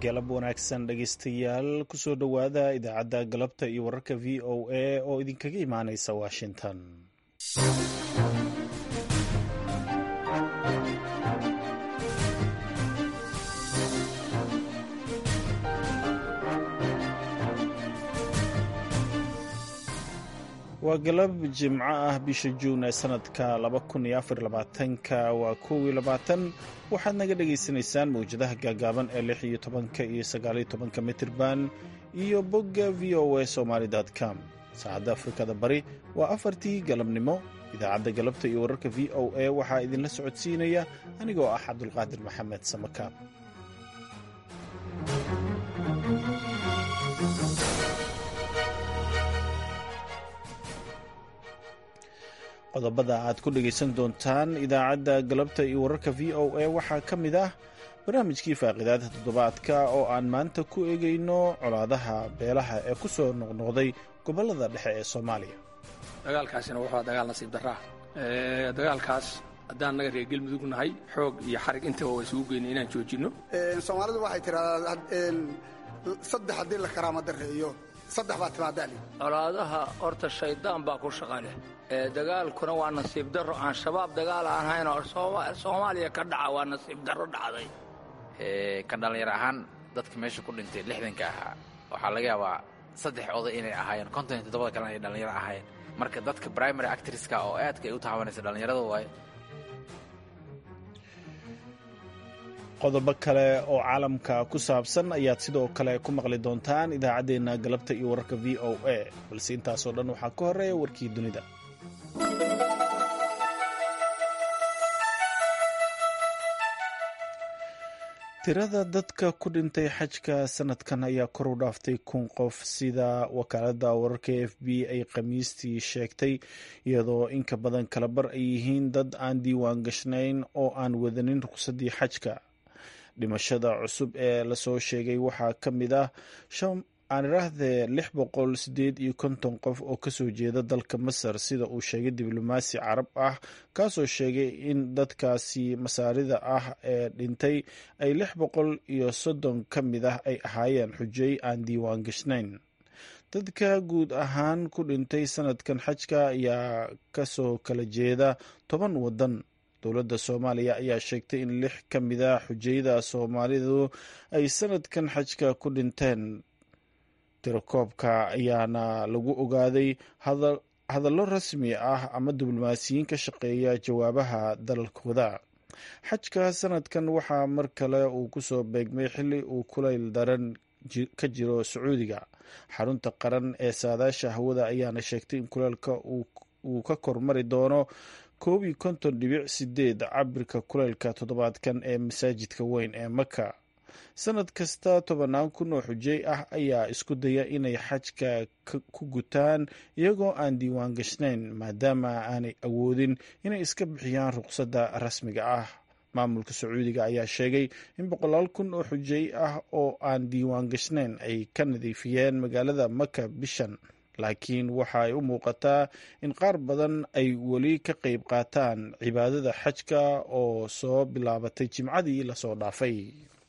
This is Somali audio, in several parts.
galab wanaagsan dhegaystayaal kusoo dhowaada idaacadda galabta iyo wararka v o a oo idinkaga imaanaysa washington waa galab jimco ah bisha juun ee sanadka ka waa kow waxaad naga dhagaysanaysaan mawjadaha gaagaaban ee lix iyo tobanka iyo sagaaliyo tobanka mitirban iyo bogga v o a somaali com saacadda afrikada bari waa afartii galabnimo idaacadda galabta iyo wararka v o a waxaa idinla socodsiinaya anigoo ah cabdulqaadir maxamed samakaab qodobada aad ku dhegaysan doontaan idaacadda galabta iyo wararka v o a waxaa ka mid ah barnaamijkii faaqidaada toddobaadka oo aan maanta ku eegayno colaadaha beelaha ee ku soo noqnoqday gobollada dhexe ee soomaaliya dagaalkaasina wuxuu dagaal nasiib darraa dagaalkaas haddaan naga reer galmudug nahay xoog iyo xarig intaba waa isugu geynay inaan joojinno soomaalidu waxay tidhahdaa saddex haddii la karaama dareeyo saddex baa timaadaali colaadaha horta shayddaan baa ku shaqa leh dagaalkuna waa nasiib darro aan shabaab dagaal aan hayn oo soomaaliya ka dhaca waa nasiib darro dhacday ka dhallinyar ahaan dadka meesha ku dhintay lixdanka ahaa waxaa laga yaabaa saddex oday inay ahaayeen konton iyo toddobada kalena ay dhallinyaro ahaayeen marka dadka primary actriska oo aadka ay u taabanaysa dhallinyarada waaye qodobo kale oo caalamka ku saabsan ayaad sidoo kale ku maqli doontaan idaacaddeenna galabta iyo wararka v o a balse intaasoo dhan waxaa ka horeeya warkii dunida tirada dadka ku dhintay xajka sanadkan ayaa kor u dhaaftay kun qof sida wakaaladda wararka f b ay khamiistii sheegtay iyadoo inka badan kalabar ay yihiin dad aan diiwaan gashnayn oo aan wadanin ruqsadii xajka dhimashada cusub ee lasoo sheegay waxaa ka mid ah aan iraahdee lix boqol sideed iyo konton qof oo kasoo jeeda dalka masar sida uu sheegay diblomaasi carab ah kaasoo sheegay in dadkaasi masaarida ah ee dhintay ay lix boqol iyo soddon ka mid ah ay ahaayeen xujey aan diiwaan gashnayn dadka guud ahaan ku dhintay sanadkan xajka ayaa kasoo kala jeeda toban wadan dowladda soomaaliya ayaa sheegtay in lix ka mid a xujayda soomaalidu ay sanadkan xajka ku dhinteen tirakoobka ayaana lagu ogaaday hadallo rasmi ah ama diblomaasiyiin ka shaqeeya jawaabaha dalalkooda xajka sanadkan waxaa mar kale uu kusoo beegmay xilli uu kulayl daran ka jiro sacuudiga xarunta qaran ee saadaasha hawada ayaana sheegtay in kuleylka uu ka kormari doono koob iyo konton dhibic sideed cabirka kuleylka toddobaadkan ee masaajidka weyn ee maka sanad kasta tobannaan kun oo xujey ah ayaa isku daya inay xajka ku gutaan iyagoo aan diiwaan gashnayn maadaama aanay awoodin inay iska bixiyaan ruqsadda rasmiga ah maamulka sacuudiga ayaa sheegay in boqolaal kun oo xujey ah oo aan diiwaan gashnayn ay ka nadiifiyeen magaalada maka bishan laakiin waxa ay u muuqataa in qaar badan ay weli ka qayb qaataan cibaadada xajka oo soo bilaabatay jimcadii lasoo dhaafay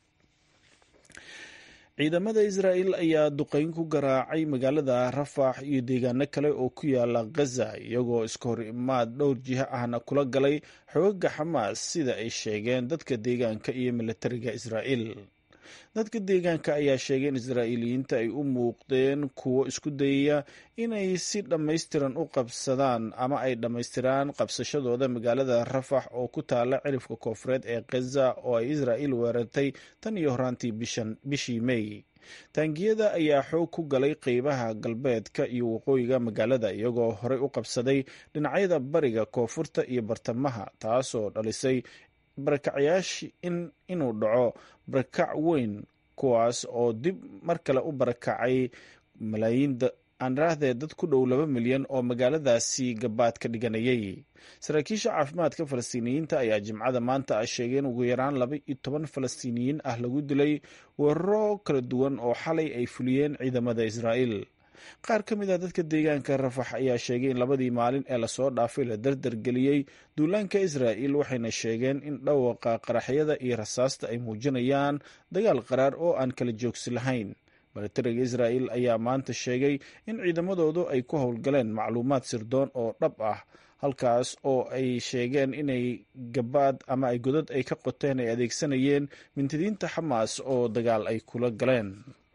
ciidamada israa'el ayaa duqeyn ku garaacay magaalada rafax iyo deegaano kale oo ku yaala ghaza iyagoo iska hor imaad dhowr jiha ahna kula galay xoogaga xamaas sida ay sheegeen dadka deegaanka iyo militariga israa'el dadka deegaanka ayaa sheegay in israa'iiliyiinta ay u muuqdeen kuwo isku dayaya inay si dhammaystiran u qabsadaan ama ay dhammaystiraan qabsashadooda magaalada rafax oo ku taala cirifka koofureed ee khaza oo ay israa'il weerartay tan iyo horaantii bishii mey taangiyada ayaa xoog ku galay qeybaha galbeedka iyo waqooyiga magaalada iyagoo horey u qabsaday dhinacyada bariga koonfurta iyo bartamaha taasoo dhalisay barakacyaashii inuu dhaco barakac weyn kuwaas oo dib mar kale u barakacay malaayiin aanraahdee dad ku dhow laba milyan oo magaaladaasi gabaad ka dhiganayay saraakiisha caafimaadka falastiiniyiinta ayaa jimcada maanta ah sheegeen ugu yaraan laba iyo toban falastiiniyiin ah lagu dilay weeraro kala duwan oo xalay ay fuliyeen ciidamada israa'el qaar ka mid ah dadka deegaanka rafax ayaa sheegay in labadii maalin ee lasoo dhaafay la dardargeliyey duulaanka israa'il waxayna sheegeen in dhawaqa qaraxyada iyo rasaasta ay muujinayaan dagaal qaraar oo aan kala joogsi lahayn milatariga israa'il ayaa maanta sheegay in ciidamadoodu ay ku howlgaleen macluumaad sirdoon oo dhab ah halkaas oo ay sheegeen inay gabaad ama ay godad ay ka qoteen ay adeegsanayeen mintidiinta xamaas oo dagaal ay kula galeen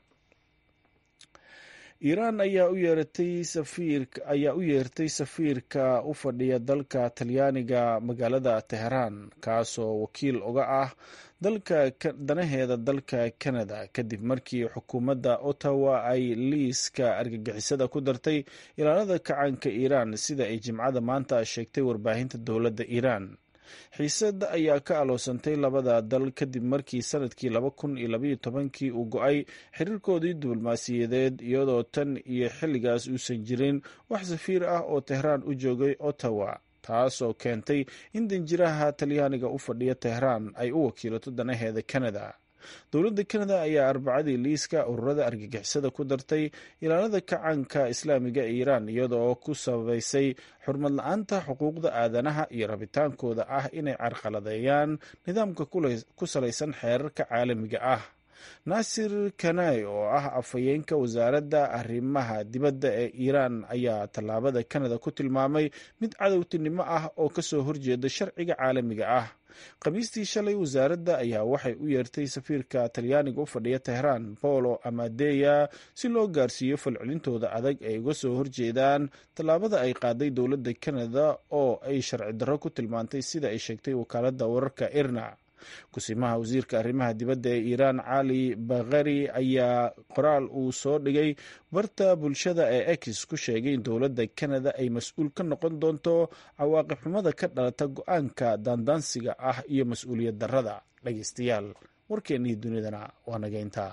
iiraan ayaa u yeeratay safiirka ayaa u yeertay safiirka u fadhiya dalka talyaaniga magaalada teheraan kaasoo wakiil uga ah dalka danaheeda dalka canada kadib markii xukuumadda ottawa ay liiska argagixisada ku dartay ilaalada kacaanka iiraan sida ay jimcada maanta sheegtay warbaahinta dowladda iiraan xiisada ayaa ka aloosantay labada dal kadib markii sanadkii laba kun iyo labaiyo tobankii uu go-ay xiriirkoodii diblomaasiyadeed iyadoo tan iyo xilligaas uusan jirin wax safiir ah oo tehraan u joogay ottawa taasoo keentay in danjiraha talyaaniga u fadhiya tehraan ay u wakiilato danaheeda canada dowladda canada ayaa arbacadii liiska ururada argagixisada ku dartay ilaalada kacaanka islaamiga ee iiraan iyadoo ku sabaysay xurmad la-aanta xuquuqda aadanaha iyo rabitaankooda ah inay carqaladeeyaan nidaamka ku salaysan xeerarka caalamiga ah naasir kanai oo ah afhayeenka wasaaradda arrimaha dibadda ee iiraan ayaa tallaabada canada ku tilmaamay mid cadowtinimo ah oo kasoo horjeeda sharciga caalamiga ah khamiistii shalay wasaaradda ayaa waxay u yeertay safiirka talyaaniga u fadhiya tehraan bolo amadeya si loo gaarsiiyo falcelintooda adag ay uga soo horjeedaan tallaabada ay qaaday dowladda canada oo ay sharci darro ku tilmaantay sida ay sheegtay wakaaladda wararka irna kusimaha wasiirka arrimaha dibadda ee iiraan cali bakhari ayaa qoraal uu soo dhigay barta bulshada ee ex ku sheegay in dowladda canada ay mas-uul ka noqon doonto cawaaqib xumada ka dhalata go-aanka daandaansiga ah iyo mas-uuliyad darrada dhageystayaal warkeennii dunidana waa nageynta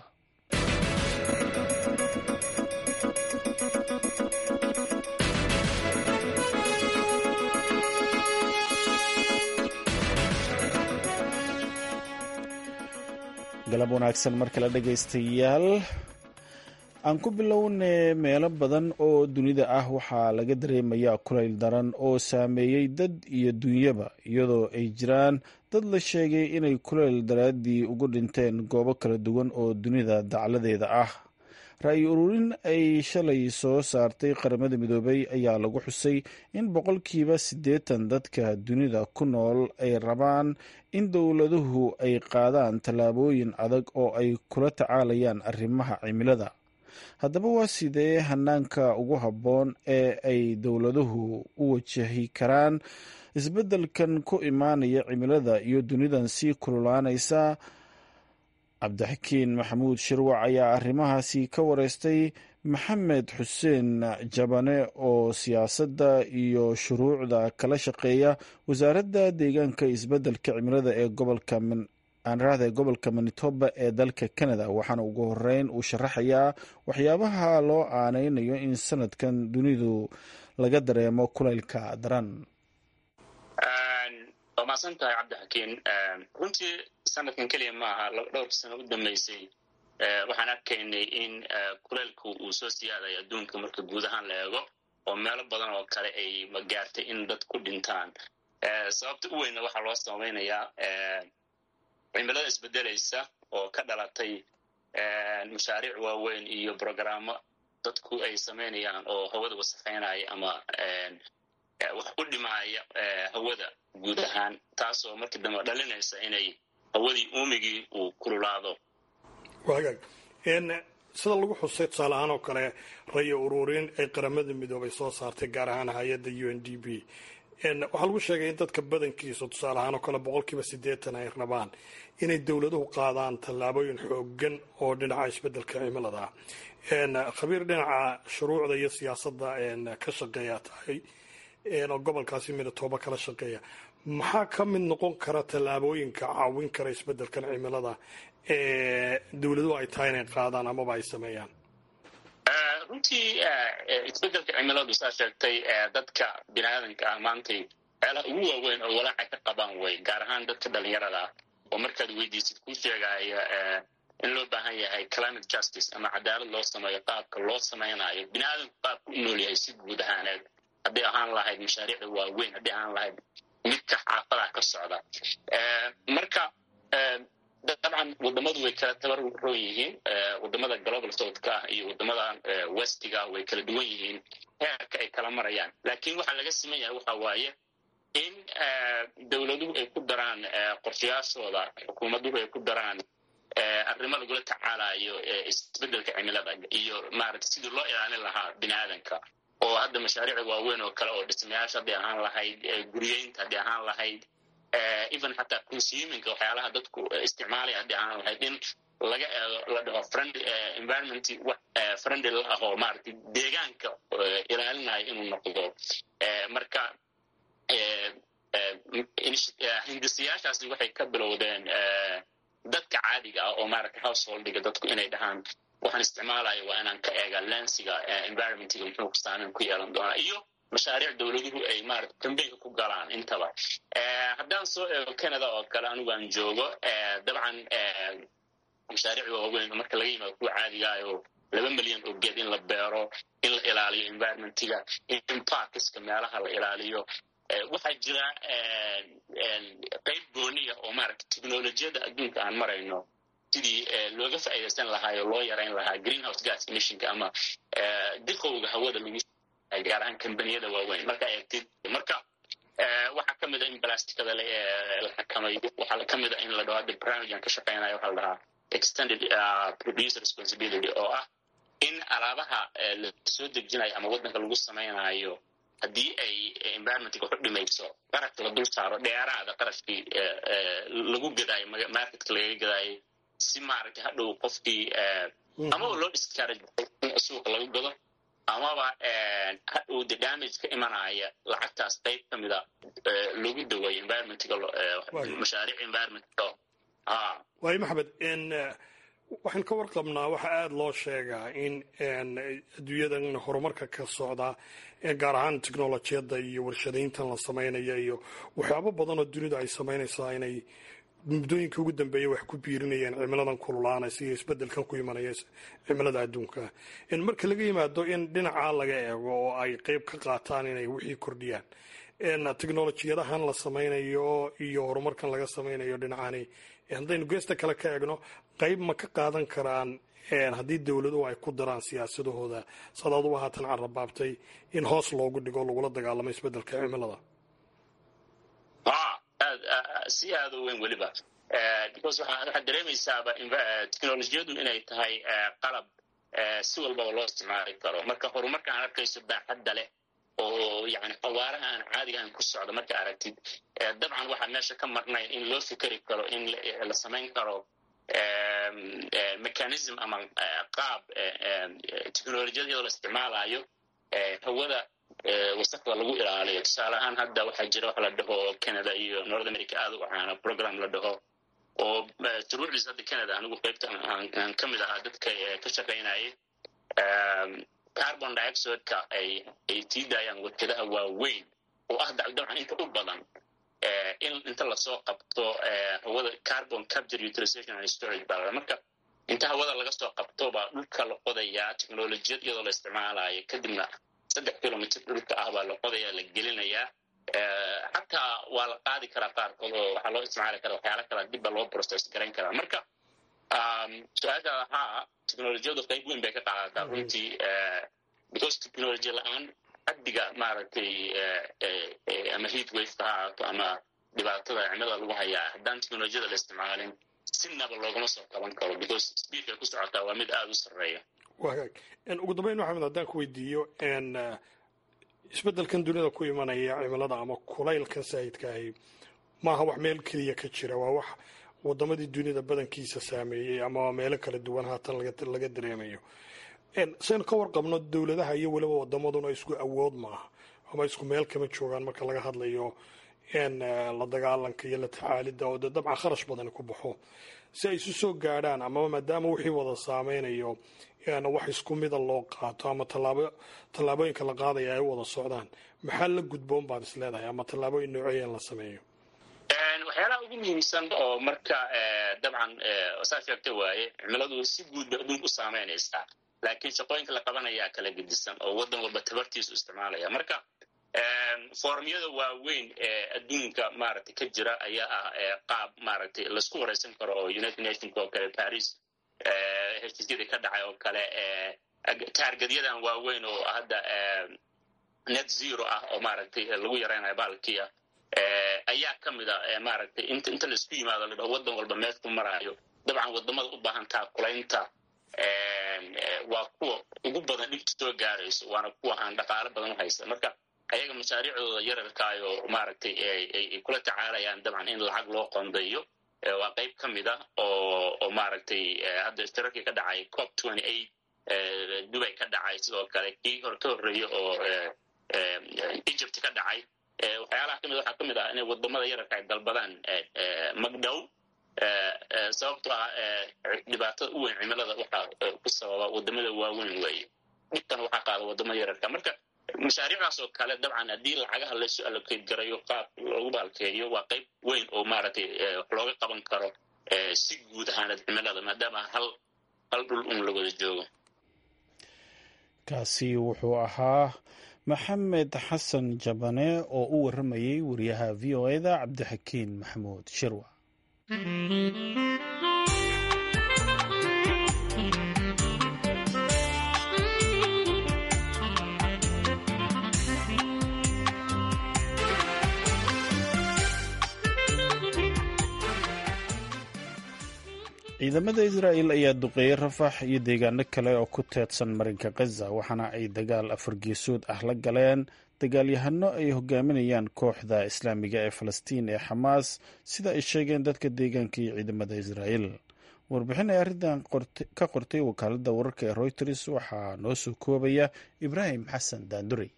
galab wanaagsan mar kale dhegaystayaal aan ku bilowne meelo badan oo dunida ah waxaa laga dareemayaa kulayl daran oo saameeyey dad iyo dunyaba iyadoo ay jiraan dad la sheegay inay kulayl daraaddii ugu dhinteen goobo kala duwan oo dunida dacladeeda ah ra-yi ururin ay shalay soo saartay qaramada midoobay ayaa lagu xusay in boqolkiiba siddeetan dadka dunida ku nool ay rabaan in dowladuhu ay qaadaan tallaabooyin adag oo ay kula tacaalayaan arrimaha cimilada haddaba waa sidee hanaanka ugu habboon ee ay dowladuhu u wajahi karaan isbeddelkan ku imaanaya cimilada iyo dunidan sii kululaanaysa cabdixakiin maxamuud shirwac ayaa arrimahaasi ka wareystay maxamed xuseen jabane oo siyaasadda iyo shuruucda kala shaqeeya wasaaradda deegaanka isbeddelka cimilada ee gobolka aanraahda ee gobolka manitoba ee dalka canada waxaana ugu horeyn uu sharaxayaa waxyaabaha loo aaneynayo in sanadkan dunidu laga dareemo kulaylka daran waa mahadsan tahay cabdixakiin runtii sanadkan keliya maaha dhowrka sano u dambeysay waxaan arkaynay in kulaylku uu soo siyaadayo adduunka marka guud ahaan la eego oo meelo badan oo kale ay gaartay in dad ku dhintaan sababta u weynna waxaa loo samaynayaa cimilada isbedelaysa oo ka dhalatay mashaariic waaweyn iyo brogrammo dadku ay samaynayaan oo hawada wasaqaynaya ama wax u dhimaaya hawada guud ahaan taasoo markii dambe dhalinaysa inay hawadii uumigii uu kululaado wagaag sida lagu xusay tusaale ahaan oo kale rayo ururin ay qaramada midoobay soo saartay gaar ahaan hay-adda u n d b waxaa lagu sheegay in dadka badankiisa tusaale ahaan oo kale boqolkiiba siddeetan ay rabaan inay dowladuhu qaadaan tallaabooyin xoogan oo dhinaca isbeddelka cimilada ah khabiir dhinaca shuruucda iyo siyaasadda ka shaqeeya tahay oo gobolkaasi midatoba kala shaqeeya maxaa ka mid noqon kara tallaabooyinka caawin kara isbeddelkan cimilada ee dowladuhu ay tahay inay qaadaan amaba ay sameeyaan runtii isbeddelka cimiladu saa sheegtay dadka biniaadanka ah maantay meelaha ugu waaweyn oo walaaca ka qabaan way gaar ahaan dadka dhalinyarada ah oo markaad weydiisid kuu sheegaya in loo baahan yahay climate justice ama cadaalad loo sameeyo qaabka loo samaynayo bini aadamku qaabku u nool yahay si guud ahaaneed hadday ahaan lahayd mashaariicda waaweyn hadday ahaan lahayd midka xaafadaha ka socda marka dabcan wadamadu way kala tabaroon yihiin wadamada global southka ah iyo wadamada westiga way kala duwan yihiin heerka ay kala marayaan laakiin waxaa laga siman yahay waxa waaye in dowladuhu ay ku daraan qorshayaashooda xukuumaduhu ay ku daraan arrimo lagula tacaalayo isbedelka cimilada iyo maarata sidii loo ilaalin lahaa bini aadanka oo hadda mashaariicda waaweyn oo kale oo dhismayaasha hadday ahaan lahayd guryeynta hadday ahaan lahayd even xataa consuminka waxyaalaha dadku isticmaalaya hadday ahaan lahayd in laga eego la dhaho friend environment friendly la ahoo maaragtay deegaanka ilaalinayo inuu noqdo marka hindisayaashaasi waxay ka bilowdeen dadka caadiga ah oo maaragtay householdiga dadku inay dhahaan waxaan isticmaalayo waa inaan ka eega lensiga environmentga muxuu saameyn ku yeelan doonaa iyo mashaariic dowladuhu ay maarata kambeynka ku galaan intaba haddaan soo eego canada oo kale anigu aan joogo dabcan mashaariic waaweyn marka laga yimaado kuwa caadigaayoo laba milyan oo geed in la beero in la ilaaliyo environmentga in parkiska meelaha la ilaaliyo waxaa jira qayb gooniya oo maarata technolojiyadda adduunka aan marayno sidii looga faa'iidaysan lahaa oo loo yarayn lahaa greenhouse gas emissionka ama diqowga hawada lagu gaar ahaan kambaniyada waaweyn marka eegtid marka waxaa ka mid a in blasticada la xakamayo waxaa ka mid a in la dhaho hadda barnaamijkan ka shaqeynayo waxaa la dhahaa extended producer responsibility oo ah in alaabaha la soo dejinayo ama waddanka lagu samaynayo haddii ay environmentga waxu dhimayso qarashka la dul saaro dheeraada qarashkii lagu gadaayo marketka lagaga gadaayo si maaragtay hadhow qofkii amaba loo discourage in suuqa laga gado amaba hadhow de damage ka imanaya lacagtaas qayb ka mida lagu dawayo environmentga mashaariic environmentga waayo maxamed waxaan ka warqabnaa waxaa aada loo sheegaa in adduunyadan horumarka ka socda gaar ahaan technolojiyadda iyo warshadayntan la samaynaya iyo waxyaabo badan oo dunidu ay samaynaysaa inay muddooyinka ugu dambeeya wax ku biirinayeen cimiladan kululaanaysa iyo isbedelkan ku imanaya cimilada adduunka marka laga yimaado in dhinacaa laga eego oo ay qeyb ka qaataan inay wixii kordhiyaan technolojiyadahan la samaynayo iyo horumarkan laga samaynayo dhinacani haddaynu geesta kale ka eegno qeyb ma ka qaadan karaan haddii dowladuhu ay ku daraan siyaasadahooda sadaad u haatan carabaabtay in hoos loogu dhigo lagula dagaalamo isbedelka cimilada si aada u weyn weliba because waxaad dareemaysaaba technolojiyadu inay tahay qalab si walbaba loo isticmaali karo marka horumarka aan arkayso baaxadda leh oo yani xawaaraha aan caadiga aan ku socdo marka aragtid dabcan waxaa meesha ka marnay in loo fikeri karo in la samayn karo mechanism ama qaab technolojiyada iyadoo la isticmaalayo hawada wasaqda lagu ilaaliyo tusaale ahaan hadda waxaa jira waxa la dhaho canada iyo north america aada u ahaana program la dhaho oo shuruucdiis hadda canada anigu qaybta aan ka mid ahaa dadka ka shaqaynayay carbon dioxideka ay ay sii daayaan warkadaha waaweyn oo ah dabcan inta u badan in inta lasoo qabto hawada carbon capture utilization and storage baa marka inta hawada laga soo qabto baa dhulka la qodayaa technolojiyad iyadoo la isticmaalayo kadibna saddex kilomitr dhulka ah baa la qodaya la gelinayaa xataa waa la qaadi karaa qaarkood oo waxaa loo isticmaali karaa waxyaala kala dibba loo process garayn karaa marka su-aasha haa technolojiyadu qayb weyn bay ka qaadataa runtii because technology la-aan xaddiga maaragtay ama heat wafeka ha ahaato ama dhibaatada cimilada lagu hayaa haddaan technolojiyada la isticmaalin sinaba loogama soo qaban karo because speedka ku socotaa waa mid aada u sarreeya wagaag ugu dambeyn maxamed haddaan ku weydiiyo isbeddelkan dunida ku imanaya cimilada ama kulaylkan saayidkaahi maaha wax meel keliya ka jira waa wax wadamadii dunida badankiisa saameeyey ama meelo kala duwan haatan laga dareemayo saynu ka warqabno dowladaha iyo weliba wadamaduna isku awood maaha ama isku meel kama joogaan marka laga hadlayo la dagaalanka iyo la tacaalida oo de dabcan kharash badani ku baxo si ay isu soo gaadhaan amaba maadaama wixii wada saameynayo wax isku mida loo qaato ama tallaabooyinka la qaadaya ay u wada socdaan maxaa la gudboon baad is leedahay ama tallaabooyin nooceeya in la sameeyo waxyaalaha u ugu muhiimsan oo marka dabcan saa sheegta waaye cimiladu si guud bay adduunka u saameynaysaa laakiin shaqooyinka la qabanayaa kala gedisan oo waddan walba tabartiisu isticmaalaya marka formyada waaweyn ee adduunka maaragtay ka jira ayaa ah qaab maaragtay laisku waraysan karo oo united nationka oo kale paris heshiisyadii ka dhacay oo kale taargadyadan waaweyn oo hadda net zero ah oo maaragtay lagu yaraynayo baalkiia ayaa ka mid a maaragtay inta inta laisku yimaado la dhaho waddan walba meesku maraayo dabcan wadamada u baahan taakulaynta waa kuwa ugu badan dhibta soo gaarayso waana kuwa aan dhaqaalo badan u haysan marka ayaga mashaariicdooda yararkaayo maaragtay ay kula tacaalayaan dabcan in lacag loo qondayo waa qayb ka mid ah oo oo maaragtay hadda ishtirakii ka dhacay cop twenty eight dubay ka dhacay sidoo kale kii hor ka horreeye oo egypt ka dhacay waxyaalaha kamid waxaa ka mid ah inay wadamada yararka ay dalbadaan magdhow sababto ah dhibaatada u weyn cimilada waxaa ku sababa wadamada waaweyn weeye dhibkan waxaa qaada wadamada yararka marka mashaariicdaas oo kale dabcan haddii lacagaha laysu allocate garayo qaab loogu baalkeeyo waa qayb weyn oo maaragtay wax looga qaban karo si guud ahaanad cimilada maadaama hal hal dhul un la wada joogo kaasi wuxuu ahaa maxamed xasan jabane oo u warramayey wariyaha v o eda cabdixakiin maxamuud shirwa ciidamada israa'el ayaa duqeeyey rafax iyo deegaano kale oo ku teedsan marinka khaza waxaana ay dagaal afargeesood ah la galeen dagaalyahano ay hogaaminayaan kooxda islaamiga ee falastiin ee xamaas sida ay sheegeen dadka deegaanka iyo ciidamada israa'el warbixin ay arrintan ka qortay wakaaladda wararka ee royters waxaa noo soo koobaya ibraahim xasan daandurey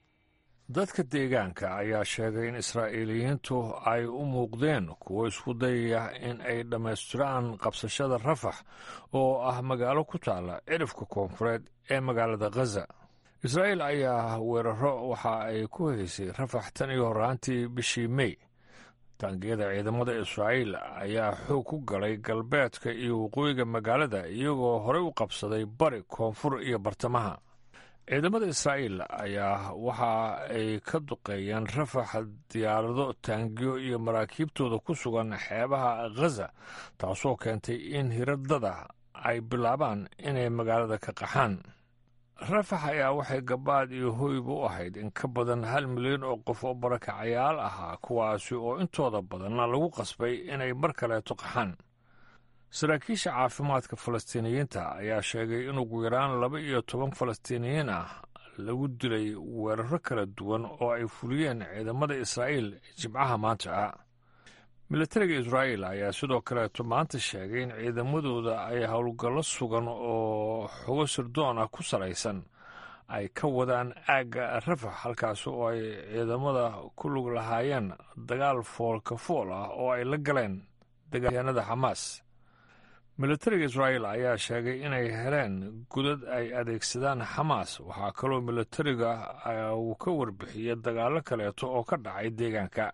dadka deegaanka ayaa sheegay in israa'iiliyiintu ay u muuqdeen kuwo isku dayaya in ay dhammaystiraan qabsashada rafax oo ah magaalo ku taalla cirifka koonfureed ee magaalada khaza israa'iil ayaa weeraro waxa ay ku haysay rafax tan iyo horraantii bishii mey taangiyada ciidamada israa'iil ayaa xoog ku galay galbeedka iyo waqooyiga magaalada iyagoo horey u qabsaday bari koonfur iyo bartamaha ciidamada israa'iil ayaa waxa ay ka duqeeyeen rafaxa diyaarado taangiyo iyo maraakiibtooda ku sugan xeebaha khaza taasoo keentay in hiradada ay bilaabaan inay magaalada ka qaxaan rafax ayaa waxay gabaad iyo hoyba u ahayd in ka badan hal milyan oo qof oo barakacayaal ahaa kuwaasi oo intooda badanna lagu qasbay inay mar kaleeto qaxaan saraakiisha caafimaadka falastiiniyiinta ayaa sheegay in ugu yaraan laba iyo toban falastiiniyiin ah lagu dilay weeraro kala duwan oo ay fuliyeen ciidamada israa'iil jimcaha maanta ah militariga israa'iil ayaa sidoo kaleeto maanta sheegay in ciidamadooda ay howlgallo sugan oo xogo sirdoon ah ku salaysan ay ka wadaan aagga rafax halkaas oo ay ciidamada ku lug lahaayeen dagaal foolka fool ah oo ay la galeen dagaalyahanada xamaas militariga israa'iil ayaa sheegay inay heleen gudad ay adeegsadaan xamaas waxaa kaloo militariga uu ka warbixiyey dagaallo kaleeto oo ka dhacay deegaanka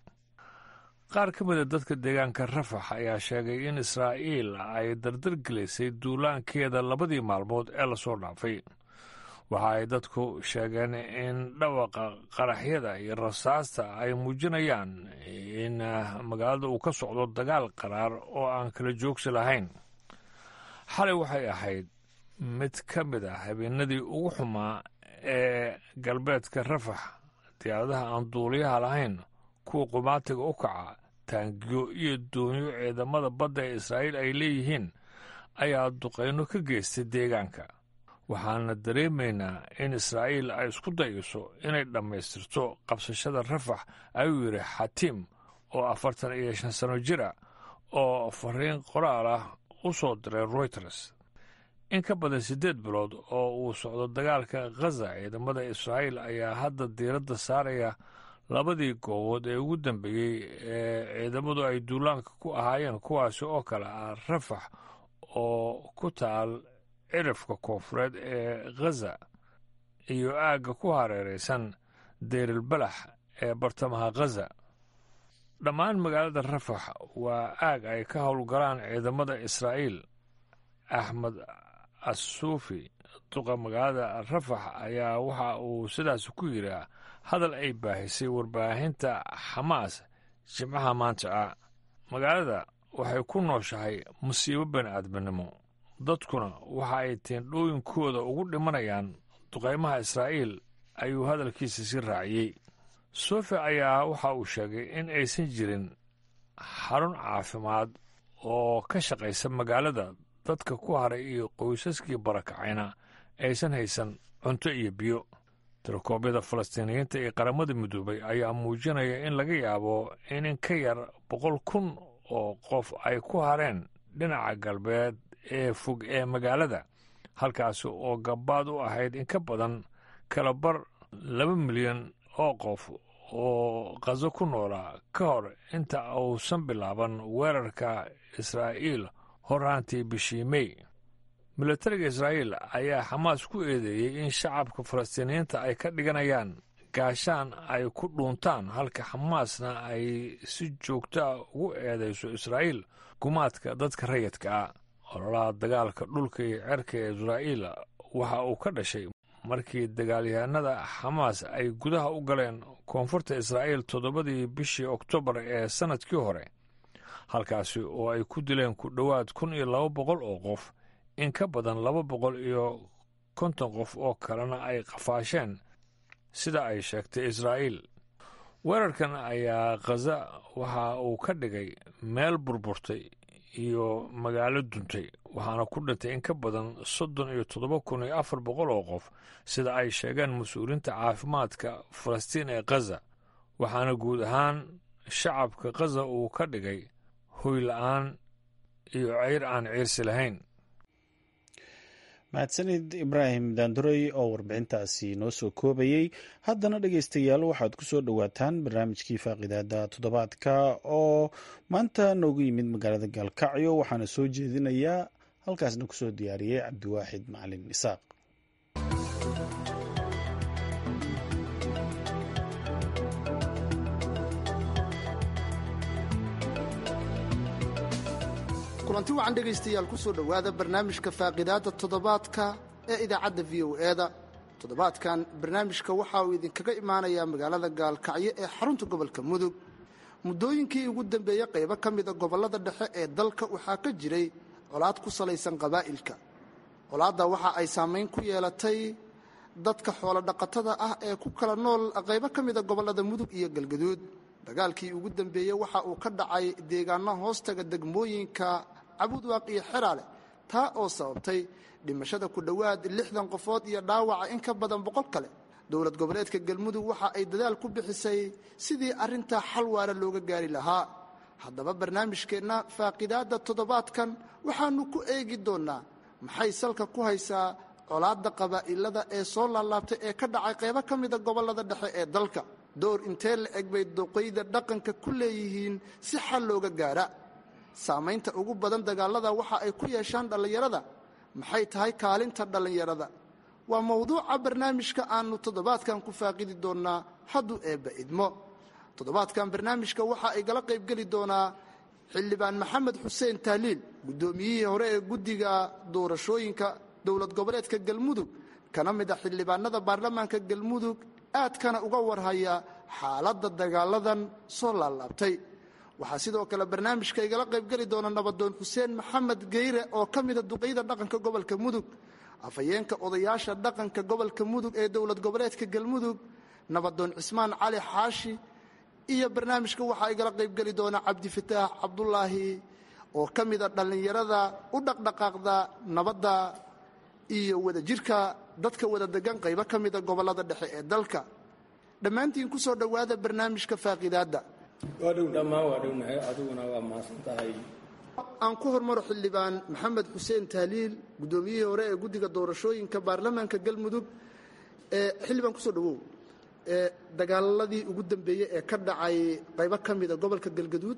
qaar ka mida dadka deegaanka rafax ayaa sheegay in israa'iil ay dardargelisay duulaankeeda labadii maalmood ee lasoo dhaafay waxa ay dadku sheegeen in dhawaqa qaraxyada iyo rasaasta ay muujinayaan in magaalada uu ka socdo dagaal qaraar oo aan kala joogsi lahayn xalay waxay ahayd mid ka mid ah habeenadii ugu xumaa ee galbeedka rafax diyaaradaha aan duuliyaha lahayn kuwa qumaatiga u kaca taangiyo iyo doonyo ciidamada badda ee israa'iil ay leeyihiin ayaa duqayno ka geystay deegaanka waxaana dareemaynaa in israa'iil ay isku dayayso inay dhammaystirto qabsashada rafax ayuu yidhi xatiim oo afartan iyo shan sano jir ah oo fariin qoraal ah u soo diray royters in ka badan siddeed bilood oo uu socdo dagaalka khaza ciidamada israa'iil ayaa hadda diiradda saaraya labadii goobood ee ugu dambeeyey ee ciidamadu ay duulaanka ku ahaayeen kuwaasi oo kale ah rafax oo ku taal cirifka koonfureed ee khaza iyo aagga ku hareeraysan deyrilbalax ee bartamaha khaza dhammaan magaalada rafax waa aag ay ka howlgalaan ciidamada israa'iil axmed assuufi duqa magaalada rafax ayaa waxa uu sidaas ku yidhaa hadal ay baahisay warbaahinta xamaas jimcaha maanta ah magaalada waxay ku nooshahay musiibo bani'aadminimo dadkuna waxa ay teendhooyinkooda ugu dhimanayaan duqaymaha israa'iil ayuu hadalkiisa si raaciyey sofi ayaa waxa uu sheegay in aysan jirin xarun caafimaad oo ka shaqaysa magaalada dadka ku haray iyo qoysaskii barakacayna aysan haysan cunto iyo biyo tirokoobyada falastiiniyiinta ee qaramada midoobay ayaa muujinaya in laga yaabo in in ka yar boqol kun oo qof ay ku hareen dhinaca galbeed ee fog ee magaalada halkaasi oo gabaad u ahayd in ka badan kala bar laba milyan oo qof oo qaso ku noolaa ka hor inta uusan bilaaban weerarka israa'iil horraantii bishii mey milatariga israa'iil ayaa xamaas ku eedeeyey in shacabka falastiiniyiinta ay ka dhiganayaan gaashaan ay ku dhuuntaan halka xamaasna ay si joogtaa ugu eedayso israa'iil gumaadka dadka rayidka ah ololaha dagaalka dhulka iyo cerka ee israa'iil waxa uu ka dhashay markii dagaalyahanada xamaas ay gudaha u galeen koonfurta israa'iil toddobadii bishii oktoobar ee sannadkii hore halkaasi oo ay ku dileen ku dhowaad kun iyo laba boqol oo qof in ka badan laba boqol iyo konton qof oo kalena ay qafaasheen sida ay sheegtay israa'iil weerarkan ayaa khaza waxa uu ka dhigay meel burburtay iyo magaalo duntay waxaana ku dhintay in ka badan soddon iyo toddoba kun iyo afar boqol oo qof sida ay sheegeen mas-uuliyiinta caafimaadka falastiin ee khaza waxaana guud ahaan shacabka khaza uu ka dhigay hoy la-aan iyo ceyr aan ciirsi lahayn mahadsanid ibraahim daanduray oo warbixintaasi noo soo koobayey haddana dhegeystayaal waxaad ku soo dhowaataan barnaamijkii faaqidaada toddobaadka oo maanta noogu yimid magaalada gaalkacyo waxaana soo jeedinayaa halkaasna kusoo diyaariyey cabdiwaaxid macalin isaaq kulanti wacan dhegaystayaal ku soo dhowaada barnaamijka faaqidaadda toddobaadka ee idaacadda v o e da toddobaadkan barnaamijka waxa uu idinkaga imaanayaa magaalada gaalkacyo ee xarunta gobolka mudug muddooyinkii ugu dambeeyey qaybo ka mida gobollada dhexe ee dalka waxaa ka jiray colaad ku salaysan qabaa'ilka colaadda waxa ay saamayn ku yeelatay dadka xoolodhaqatada ah ee ku kala nool qaybo ka mida gobollada mudug iyo galgaduud dagaalkii ugu dambeeyey waxa uu ka dhacay deegaano hoostaga degmooyinka cabudwaaq iyo xeraale taa oo sababtay dhimashada ku dhowaad lixdan qofood iyo dhaawaca in ka badan boqol kale dowlad goboleedka galmudug waxa ay dadaal ku bixisay sidii arrintaa xal waara looga gaari lahaa haddaba barnaamijkeenna faaqidaadda toddobaadkan waxaannu ku eegi doonnaa maxay salka ku haysaa colaadda qabaa'ilada ee soo laalaabtay ee ka dhacay qaybo ka mida gobollada dhexe ee dalka door intee la eg bay duqayda dhaqanka ku leeyihiin si xal looga gaara saamaynta ugu badan dagaallada waxa ay ku yeeshaan dhallinyarada maxay tahay kaalinta dhallinyarada waa mowduuca barnaamijka aannu toddobaadkan ku faaqidi doonnaa hadduu eebba idmo toddobaadkan barnaamijka waxa ay gala qaybgeli doonaa xildhibaan maxamed xuseen taaliil guddoomiyihii hore ee guddiga doorashooyinka dowlad goboleedka galmudug kana mid a xildhibaanada baarlamaanka galmudug aadkana uga warhaya xaaladda dagaaladan soo laalaabtay waxaa sidoo kale barnaamijka igala qaybgeli doona nabadoon xuseen maxamed geyre oo ka mida duqayda dhaqanka gobolka mudug afhayeenka odayaasha dhaqanka gobolka mudug ee dowlad goboleedka galmudug nabadoon cismaan cali xaashi iyo barnaamijka waxaa igala qaybgeli doona cabdifataax cabdulaahi oo ka mida dhallinyarada u dhaqdhaqaaqda nabadda iyo wadajirka dadka wada degan qaybo ka mida gobollada dhexe ee dalka dhammaantiin ku soo dhowaada barnaamijka faaqidaadda dhammaan waa dhownahay adiguna waa mahadsan tahay aan ku hormaro xildhibaan maxamed xuseen tahliil guddoomiyihii hore ee guddiga doorashooyinka baarlamaanka galmudug ee xildhibaan kusoo dhowow ee dagaaladii ugu dambeeyey ee ka dhacay qaybo ka mida gobolka galgaduud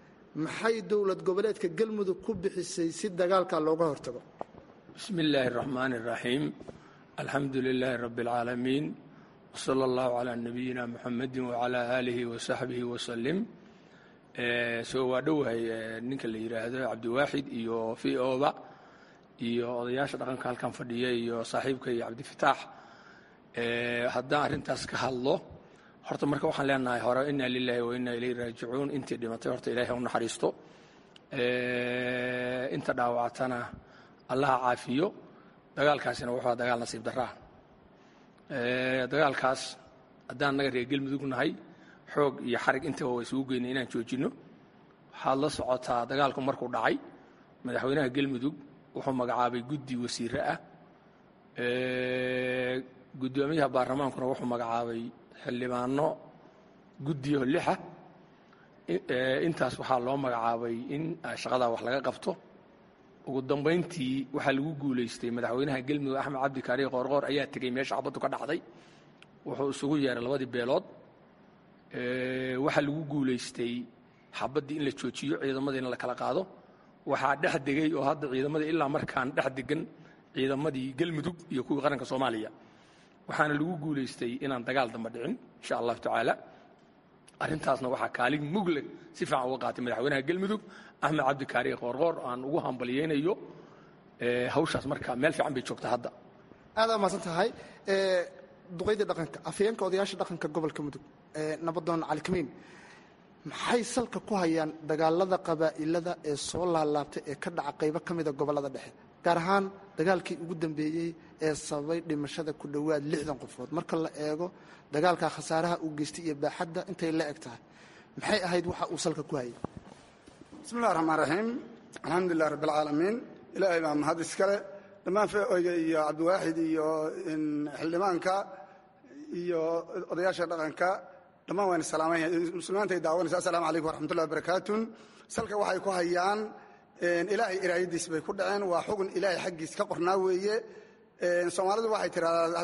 maxay dowlad goboleedka galmudug ku bixisay si dagaalka looga hortago bismi illaahi araxmaan araxiim alxamdu lilaahi rabbi alcaalamiin wsala allahu calaa nabiyina muxamedi wacalaa aalihi wasaxbihi wasalim soo waa dhowahay ninka la yidhaahdo cabdiwaaxid iyo v oba iyo odayaasha dhaqanka halkan fadhiya iyo saaxiibka iyo cabdifataax haddaan arrintaas ka hadlo horta marka waxaan leenahay hore inaa lilaahi wa inaa ilayhi raajicuun intii dhimatay horta ilahay ha u naxariisto inta dhaawactana allaha caafiyo dagaalkaasina wuxuu aha dagaal nasiib daraa dagaalkaas haddaan naga reer galmudug nahay xoog iyo xarig intaba waa isugu geynay inaan joojinno waxaad la socotaa dagaalku markuu dhacay madaxweynaha galmudug wuxuu magacaabay guddi wasiire ah guddoomiyaha baarlamaankuna wuxuu magacaabay xildhibaano guddiyo lixa intaas waxaa loo magacaabay in shaqadaa wax laga qabto ugu dambayntii waxaa lagu guulaystay madaxweynaha galmudug axmed cabdi kaariye qoorqoor ayaa tegey meesha xabaddu ka dhacday wuxuu isugu yeeray labadii beelood waxaa lagu guulaystay xabaddii in la joojiyo ciidamadii in la kala qaado waxaa dhex degay oo hadda ciidamadii ilaa markaan dhex degan ciidamadii galmudug iyo kuwii qaranka soomaaliya waxaana lagu guulaystay inaan dagaal damba dhicin insha allahu tacaala arrintaasna waxaa kaalin mugle si fiican uga qaatay madaxweynaha galmudug axmed cabdi kaariye qoorqoor aan ugu hambalyeynayo hawshaas marka meel fiican bay joogta hadda aadaa mahadsan tahay duqaydii dhaqanka afayeenka odayaasha dhaqanka gobolka mudug nabadoon cali kamiin maxay salka ku hayaan dagaalada qabaa'ilada ee soo laalaabtay ee ka dhaca qaybo ka mida gobollada dhexe gaar ahaan dagaalkii ugu dambeeyey ee sababay dhimashada ku dhowaad lixdan qofood marka la eego dagaalka khasaaraha uu geystay iyo baaxadda intay la eg tahay maxay ahayd waxa uu salka ku hayay bismi illahi raxmaan raxiim alxamdulilah rabbi alcaalamiin ilaahay baa mahad iskale dhammaan feoyga iyo cabdiwaaxid iyo xildhibaanka iyo odayaasha dhaqanka dhammaan waan salaamaya muslimiintay daawanaysa assalaamu calaykum waraxmatullahi wabarakaatun salka waxay ku hayaan ilaahay iraayadiis bay ku dhaceen waa xugun ilaahay xaggiis ka qornaa weeye soomaalidu waxay tidhahdaa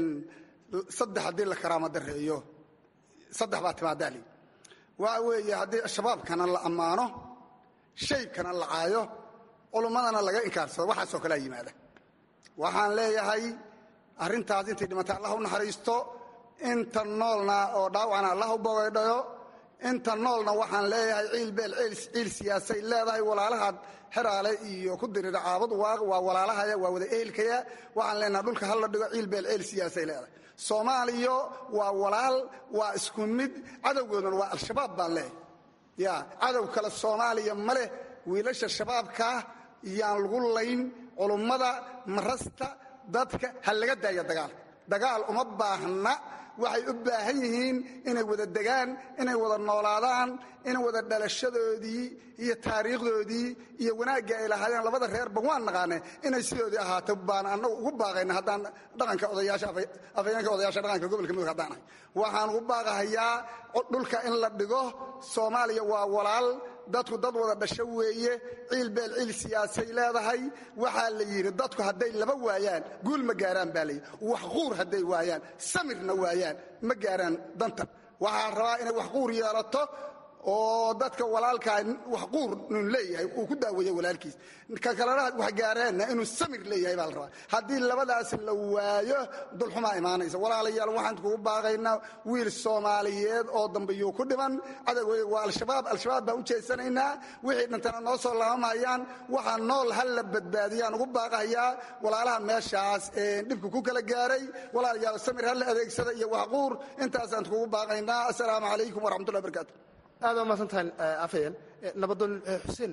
saddex haddii la karaama dareeyo saddex baa timaadaali waxa weeye haddii shabaabkana la ammaano shaybkana la caayo culummadana laga inkaarsado waxaasoo kalea yimaada waxaan leeyahay arrintaas intay dhimatay allah u naxariisto inta noolna oo dhaawacna allah u bogaydhayo inta noolna waxaan leeyahay ciilbeel ciil siyaasay leedahay walaalahaad xeraale iyo ku dirira caabad waaq waa walaalahaya waa wada ehelkaya waxaan leenahay dhulka hal la dhigo ciilbeel ciil siyaasay leedahay soomaaliya waa walaal waa isku mid cadowgooduna waa al-shabaab baan leeyahay ya cadow kale soomaaliya ma leh wiilasha shabaabkaa yaan lagu layn culummada marasta dadka ha laga daaya dagaalka dagaal uma baahna waxay u baahan yihiin inay wada degaan inay wada noolaadaan in wada dhalashadoodii iyo taariikhdoodii iyo wanaagga ay lahaayeen labada reerba waan naqaane inay sidoodii ahaato baan annagu ugu baaqayna haddaan dhaqanka odayaasha afayeenka odayaasha dhaqanka gobolka mudug haddaan ahay waxaan ugu baaqahayaa dhulka in la dhigo soomaaliya waa walaal dadku dad wada dhasho weeye ciilbeel ciil siyaasay leedahay waxaa la yidhi dadku hadday laba waayaan guul ma gaaraan baa layidhi wax quur hadday waayaan samirna waayaan ma gaaraan danta waxaa rabaa inay wax quur yeelato oo dadka walaalkaa wax quur nun leeyahay uu ku daaweeya walaalkiis ka kalena wax gaareenna inuu samir leeyahay baa la rabaa haddii labadaas la waayo dulxumaa imaanaysa walaalayaal waxaan kugu baaqaynaa wiil soomaaliyeed oo dambeyuu ku dhiman cadowgeyga waa al-shabaab al-shabaab baan u jeesanaynaa wixii dhintana noo soo laabamayaan waxaa nool ha la badbaadiyaan ugu baaqahayaa walaalaha meeshaas dhibku ku kala gaaray walaalayaal samir ha la adeegsada iyo waxquur intaasaan kugu baaqaynaa assalaamu calaykum waraxmatullahi barakaatu aad waa mahadsantahay afayeen nabadoon xuseen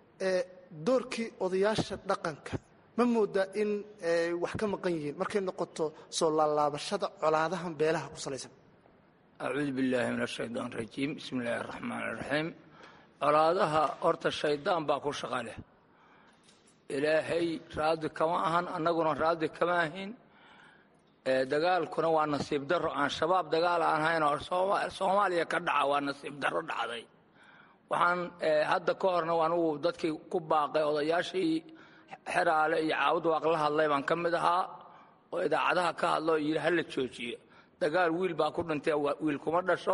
doorkii odayaasha dhaqanka ma moodaa in ay wax ka maqan yihiin markay noqoto soo laalaabashada colaadahan beelaha ku salaysan acuudu billaahi min ashaytaan rajiim bismi illaahi araxmaan iraxiim colaadaha horta shaydaan baa ku shaqa leh ilaahay raadi kama ahan annaguna raadi kama ahin dagaalkuna waa nasiib daro aan shabaab dagaal aan hayn oo soomaaliya ka dhaca waa nasiib daro dhacday waxaan hadda ka horna anugu dadkii ku baaqay odayaashii xeraale iyo caawud waaq la hadlay baan ka mid ahaa oo idaacadaha ka hadla oo yidhi hala joojiyo dagaal wiil baa ku dhintay wiil kuma dhasho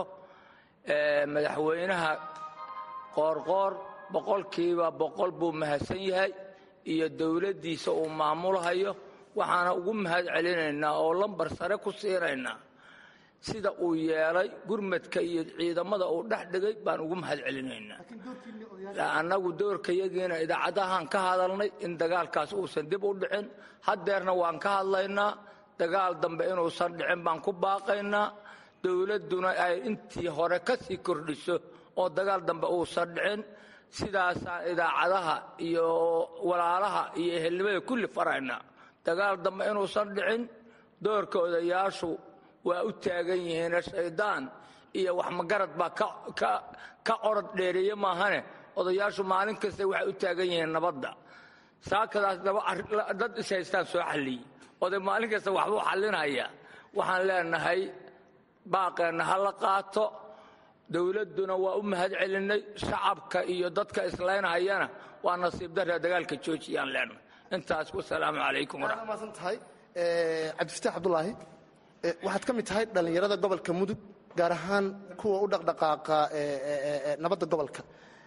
madaxweynaha qoorqoor boqolkiiba boqol buu mahadsan yahay iyo dowladdiisa uu maamulhayo waxaana ugu mahad celinaynaa oo lambar sare ku siinaynaa sida uu yeelay gurmadka iyo ciidamada uu dhex dhigay baan ugu mahad celinaynaa annagu doorkayagiina idaacadahaan ka hadalnay in dagaalkaas uusan dib u dhicin haddeerna waan ka hadlaynaa dagaal dambe inuusan dhicin baan ku baaqaynaa dowladduna ay intii hore ka sii kordhiso oo dagaal dambe uusan dhicin sidaasaan idaacadaha iyo walaalaha iyo ehelnimada kulli faraynaa dagaal dambe inuusan dhicin doorka odayaashu waa u taagan yihiin shaydaan iyo wax magarad baa ka orod dheereeye maahane odayaashu maalin kasta waxay u taagan yihiin nabadda saakadaas dad ishaystaan soo xalliyey oday maalin kasta waxbuu xallinaya waxaan leenahay baaqeenna ha la qaato dowladduna waa u mahad celinay shacabka iyo dadka islaynhayana waa nasiib darra dagaalka joojiyaan leenahay intaas wasalaamu calaykum maasan tahay cabdifataax cabdulaahi waxaad ka mid tahay dhallinyarada gobolka mudug gaar ahaan kuwa u dhaqdhaqaaqa nabadda gobolka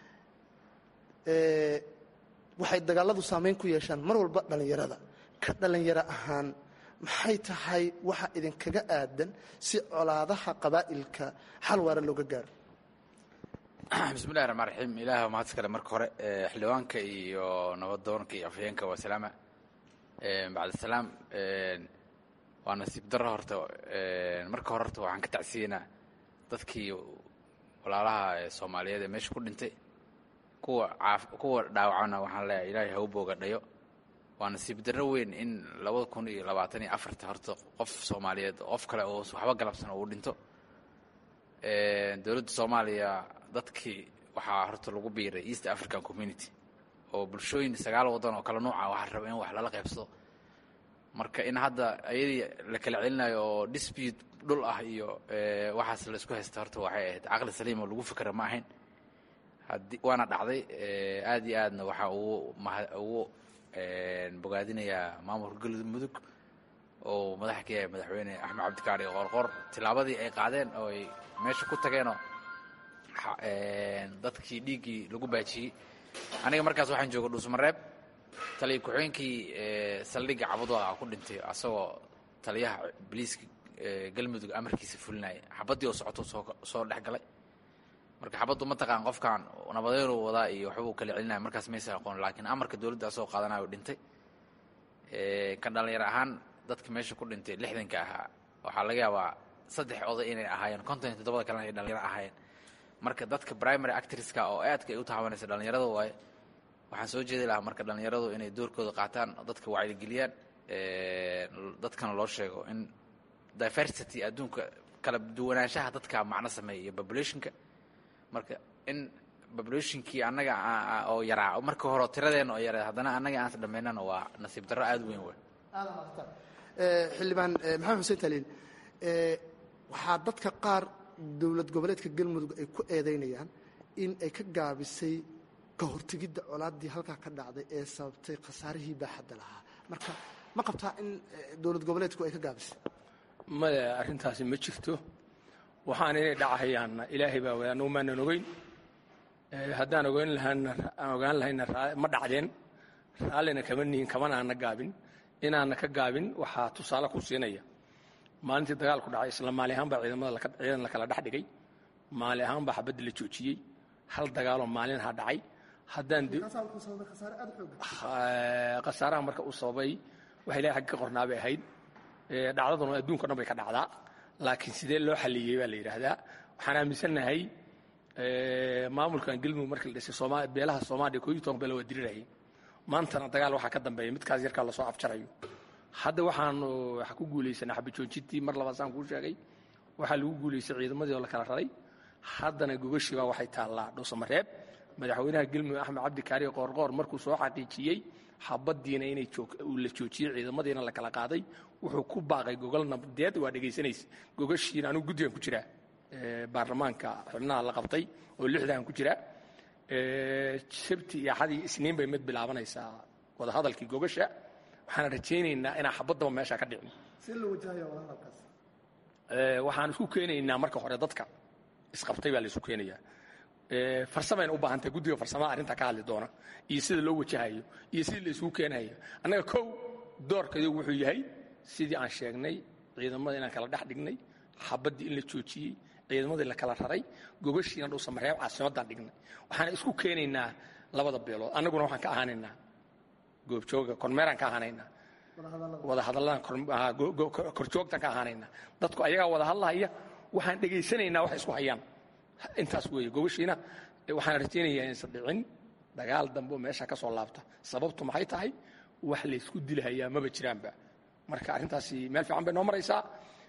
waxay dagaaladu saamayn ku yeeshaan mar walba dhallinyarada ka dhallinyaro ahaan maxay tahay waxa idinkaga aadan si colaadaha qabaa'ilka xal waara looga gaaro bismillahi raxmaan raxiim ilaah mahad iskale marka hore xildhibaanka iyo nabadoonka iyo afhayeenka waa salaama bacdisalaam waa nasiib darro horta marka hore horta waxaan ka tacsiyeynaa dadkii walaalaha soomaaliyeed ee meesha ku dhintay kuwa caaf kuwa dhaawacana waxaan leeyahay ilaahay ha u booga dhayo waa nasiib darro weyn in labada kun iyo labaatan iyo afarta horta qof soomaaliyeed qof kale oo waxba galabsan oo uu dhinto dowladda soomaaliya dadkii waxaa horta lagu biiray east african community oo bulshooyin sagaal waddan oo kala nuuca waxaa raba in wax lala qaybsado marka in hadda ayadii la kala celinayo oo dispute dhul ah iyo waxaas la isku haysta horta waxay ahayd caqli saliim oo lagu fikra ma ahayn haddii waana dhacday aad iyo aadna waxaa ugu maha ugu bogaadinayaa maamulka galmudug oo madaxa ka yahay madaxweyne axmed cabdikaari qoorqoor tillaabadii ay qaadeen oo ay meesha ku tageenoo dadkii dhiiggii lagu baajiyey aniga markaas waxaan jooga dhuusmareeb taliya ku-xigeenkii saldhigga cabudwaaqa ku dhintay asagoo taliyaha biliiska galmudug amarkiisa fulinaya xabaddii oo socoto soo soo dhex galay marka xabaddu mataqaan qofkan nabadeynuu wadaa iyo waxbuu kala celinaya markaas maysa aqoon laakiin amarka dowladda asagoo qaadanayo dhintay kan dhallinyar ahaan dadka meesha ku dhintay lixdanka ahaa waxaa laga yaabaa saddex oday inay ahaayeen konton iyo toddobada kalena ay dhallinyaro ahaayeen marka dadka primary actriska oo aadka ay u tahabanaysa dhallinyarada waaye waxaan soo jeedi lahaa marka dhallinyaradu inay doorkooda qaataan dadka wacyigeliyaan dadkana loo sheego in diversity adduunka kala duwanaanshaha dadka macno sameeya iyo populationka marka in populationkii annaga oo yaraa marka hore tiradeenna oo yaraa haddana annaga aansa dhammaynana waa nasiib darro aada weyn wey xildhibaan maxamed xuseen taliil waxaa dadka qaar dowlad goboleedka galmudug ay ku eedaynayaan in ay ka gaabisay ka hortegidda colaaddii halkaa ka dhacday ee sababtay khasaarihii baaxadda lahaa marka ma qabtaa in dowlad goboleedku ay ka gaabisay maya arrintaasi ma jirto waxaan inay dhacahayaanna ilaahay baa wada annagu maanan ogeyn haddaan ogeyn lahaana aan ogaan lahayna ma dhacdeen raallina kama nihin kamana aana gaabin inaana ka gaabin waxaa tusaale ku siinaya maalintii dagaalku dhacay isla maali ahaan baa ciidamada ciidan la kala dhex dhigay maali ahaan baa xabadda la joojiyey hal dagaaloo maalinha dhacay haddaan khasaaraha marka uu sababay waxa ilahay xagga ka qornaa bay ahayd dhacdaduna adduunka dhan bay ka dhacdaa laakiin sidee loo xaliyey baa la yidhaahdaa waxaan aaminsannahay maamulkan galmudug markii la dhisay sooma beelaha soomaaliya koo iyo toban beela waa dirirayay maantana dagaal waxaa ka dambeeya midkaas yarkaa lasoo afjarayo hadda waxaanu waxa ku guulaysanay xabajoojintii mar labaad saan kuu sheegay waxaa lagu guulaystay ciidamadii oo la kala raray haddana gogashibaa waxay taallaa dhuusamareeb madaxweynaha galmudug axmed cabdi kaariye qoorqoor markuu soo xaqiijiyey xabaddiina inay la joojiyey ciidamadiina la kala qaaday wuxuu ku baaqay gogol nabadeed waa dhegaysanaysa gogashiina anugu guddigan ku jiraa baarlamaanka xubnaha la qabtay oo lixdan ku jira sabti iyo axadii isniin bay mid bilaabanaysaa wadahadalkii gogasha waxaan rajaynaynaa inaan xabaddaba meesha ka dhicin waxaan isku keenaynaa marka hore dadka isqabtay baa la isku keenayaa farsamayna u baahan tahay guddiga farsamada arrinta ka hadli doona iyo sida loo wajahayo iyo sidii la isugu keenayo annaga kow doorkaygu wuxuu yahay sidii aan sheegnay ciidamada inaan kala dhex dhignay xabaddii in la joojiyey ciidamadii la kala raray gogashiina dhuusamareeb caasimaddaan dhignay waxaan isku keenaynaa labada beelood annaguna waxaan ka ahaanaynaa goobjooga kormeeraan ka ahaanaynaa wada hadallaan korjoogtaan ka ahaanaynaa dadku ayagaa wada hadlahaya waxaan dhegaysanaynaa wax isku hayaan intaas weeye gogashiina waxaan rajaynayaa inaysan dhicin dagaal dambe oo meesha ka soo laabta sababtu maxay tahay wax laysku dilahayaa maba jiraanba marka arrintaasi meel fiican bay noo maraysaa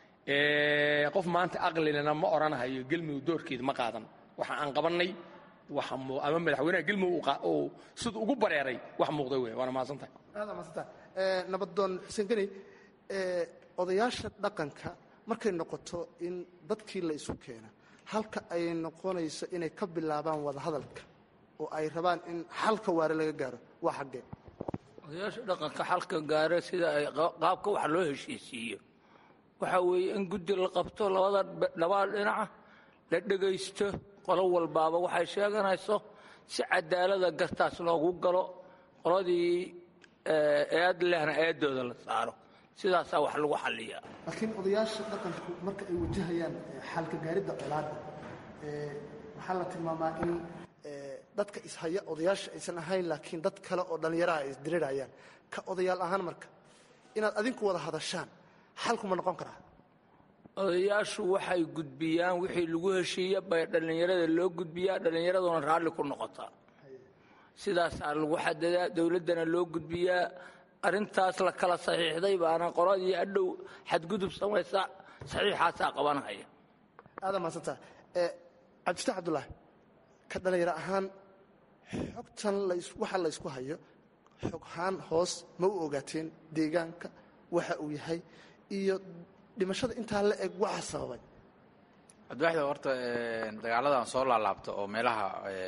qof maanta aqlilena ma odhanahayo gelmudug doorkeeda ma qaadan waxa aan qabannay waxa ama madaxweynaha gelmudug uu siduu ugu bareeray wax muuqda wey waana mahadsantahay aad mahadsanta nabadoon xuseen geni odayaasha dhaqanka markay noqoto in dadkii la isu keena halka ay noqonayso inay ka bilaabaan wada hadalka oo ay rabaan in xalka waare laga gaaro waa xaggee odayaasha dhaqanka xalka gaara sida ay qaabka wax loo heshiisiiyo waxa weeye in guddi la qabto labada labaa dhinaca la dhegaysto qolo walbaaba waxay sheeganayso si cadaalada gartaas loogu galo qoladii eed lehna eedooda la saaro sidaasaa wax lagu xalliyaa laakiin odayaasha dhaqanku marka ay wajahayaan xalka gaaridda colaadda waxaa la tilmaamaa in dadka ishaya odayaasha aysan ahayn laakiin dad kale oo dhallinyaraha ay isdirirayaan ka odayaal ahaan marka inaad adinku wada hadashaan xalkuma noqon karaa odayaashu waxay gudbiyaan wixii lagu heshiiya bay dhallinyarada loo gudbiyaa dhallinyaraduna raalli ku noqotaa sidaasaa lagu xadadaa dowladdana loo gudbiyaa arrintaas la kala saxiixday baana qoladii adhow xadgudub samaysa saxiixaasaa qabanhaya aadaa mahadsanta cabdifatax cabdulaahi ka dhallinyaro ahaan xogtan waxa la ysku hayo xoghaan hoos ma u ogaateen deegaanka waxa uu yahay iyo dhimashada intaa la eg waxa sababay cabdiwaxid horta dagaaladan soo laalaabta oo meelaha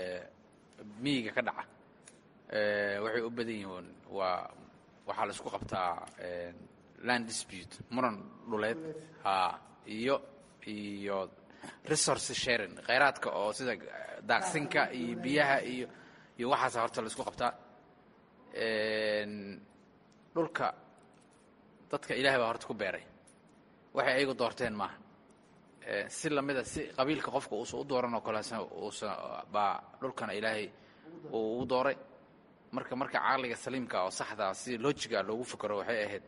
miyiga ka dhaca waxay u badan yihiin waa waxaa la isku qabtaa land dispute muran dhuleed iyo iyo resource sharing khayraadka oo sida daaqsinka iyo biyaha iyo iyo waxaasa horta la isku qabtaa dhulka dadka ilaahay baa horta ku beeray waxay ayagu doorteen maaha si lamida si qabiilka qofka uusan u dooran oo kale uusan baa dhulkana ilaahay uu ugu dooray marka marka caqliga saliimka oo saxda si lojiga loogu fikero waxay ahayd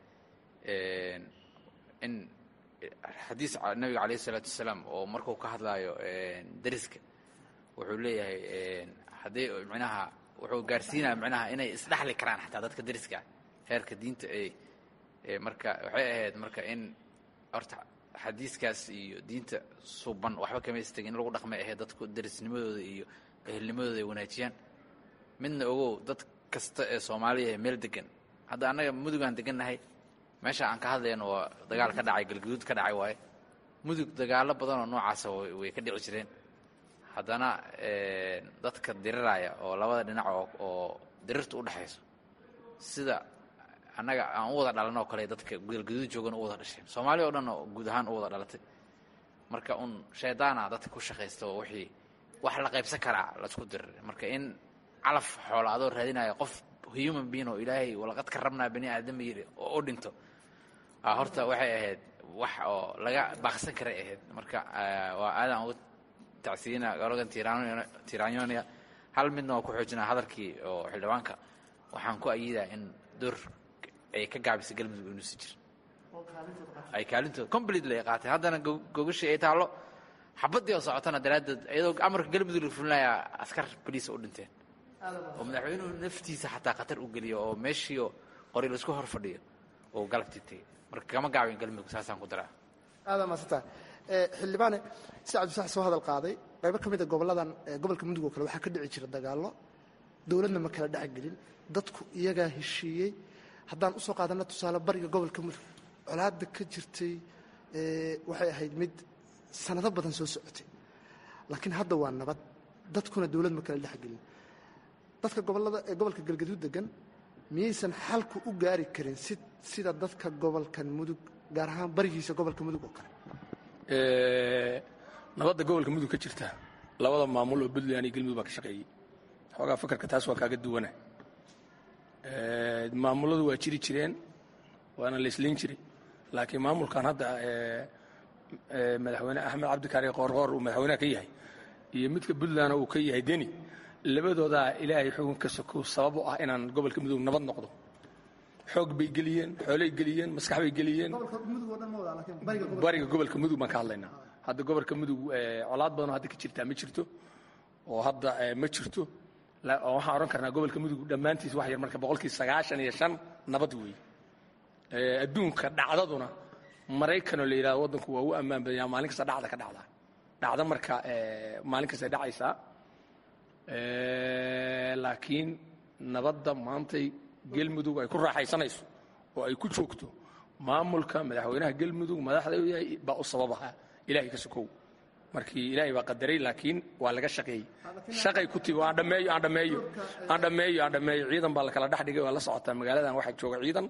in xadiis nabiga calayh isalaatu wasalaam oo markuu ka hadlaayo dariska wuxuu leeyahay haddii micnaha wuxuu gaarsiinaya micnaha inay isdhexli karaan xataa dadka dariska heerka diinta ay marka waxay ahayd marka in horta xadiiskaas iyo diinta suban waxba kamaystagin in lagu dhaqmay ahayd dadku darisnimadooda iyo ehelnimadooda ay wanaajiyaan midna ogow dad kasta ee soomaaliya ee meel degan hadda annaga mudugaan degannahay meesha aan ka hadlayno waa dagaal ka dhacay galguduud ka dhacay waaye mudug dagaalo badanoo noocaasa way ka dhici jireen haddana dadka diriraya oo labada dhinac oo dirirta u dhexayso sida annaga aan u wada dhalan oo kale dadka galguduud joogan u wada dhasheen soomaaliya oo dhan oo guud ahaan u wada dhalatay marka un shaydaana dadka ku shaqaysta oo wixii wax la qaybsan karaa laisku dirir marka in calaf xoola adoo raadinaya qof human being oo ilaahay walaqad ka rabnaa bani aadama yidhi oo u dhinto horta waxay ahayd wax oo laga baaqsan karay ahayd marka waa aadaan ugu tacsiina gologan tiranyonia hal midna waa ku xoojinaa hadalkii oo xildhibaanka waxaan ku ayidaa in door ay ka gaabisay galmudug inuusi jir ay kaalintooda completely ay qaateen haddana gogashii ay taallo xabaddii oo socotana daraaddeed iyadoo amarka galmudug la fulinayaa askar boliisa u dhinteen oo madaxweynuhu naftiisa xataa khatar u geliyo oo meeshiio qori laisku hor fadhiyo oo galabtii tegey marka kama gaabin galmudug saasaan ku daraa aadaa maasanta xildhibaane si cabdisax soo hadal qaaday qaybo ka mida goboladan gobolka mudug oo kale waxaa ka dhici jira dagaallo dowladna ma kala dhexgelin dadku iyagaa heshiiyey haddaan usoo qaadana tusaale bariga gobolka mudug colaadda ka jirtay waxay ahayd mid sanado badan soo socotay laakiin hadda waa nabad dadkuna dowlad ma kala dhexgelin dadka gobolada ee gobolka galgaduud degan miyaysan xalku u gaari karin si sida dadka gobolkan mudug gaar ahaan barigiisa gobolka mudug oo kale nabadda gobolka mudug ka jirta labada maamul oo puntland iyo galmudug baa ka shaqeeyey xoogaa fakarka taas waa kaaga duwana maamuladu waa jiri jireen waana la islayn jiray laakiin maamulkan hadda madaxweyne axmed cabdikaari qoorqoor uu madaxweyneha ka yahay iyo midka puntland uu ka yahay deni labadoodaa ilaahay xukunka sokow sabab u ah inaan gobolka mudug nabad noqdo xoog bay geliyeen xoolay geliyeen maskax bay geliyeen bariga gobolka mudug baan ka hadlaynaa hadda gobolka mudug colaad badanoo hadda ka jirtaa ma jirto oo hadda ma jirto waxaan odhan karnaa gobolka mudug dhammaantiis wax yar marka boqolkii sagaashan iyo shan nabad weeye adduunka dhacdaduna maraykanoo la yidhahdo waddanku waa u ammaan badanya maalin kasta dhacda ka dhacdaa dhacda marka maalin kasta dhacaysaa laakiin nabadda maantay gelmudug ay ku raaxaysanayso oo ay ku joogto maamulka madaxweynaha gelmudug madaxda u yahay baa u sababaha ilahay ka sokow markii ilaahay baa qadaray laakiin waa laga shaqeeyey shaqay ku timi aan dhammeeyo aan dhammeeyo aan dhammeeyo aan dhammeeyo ciidan baa la kala dhex dhigay waa la socotaa magaaladan waxaa jooga ciidan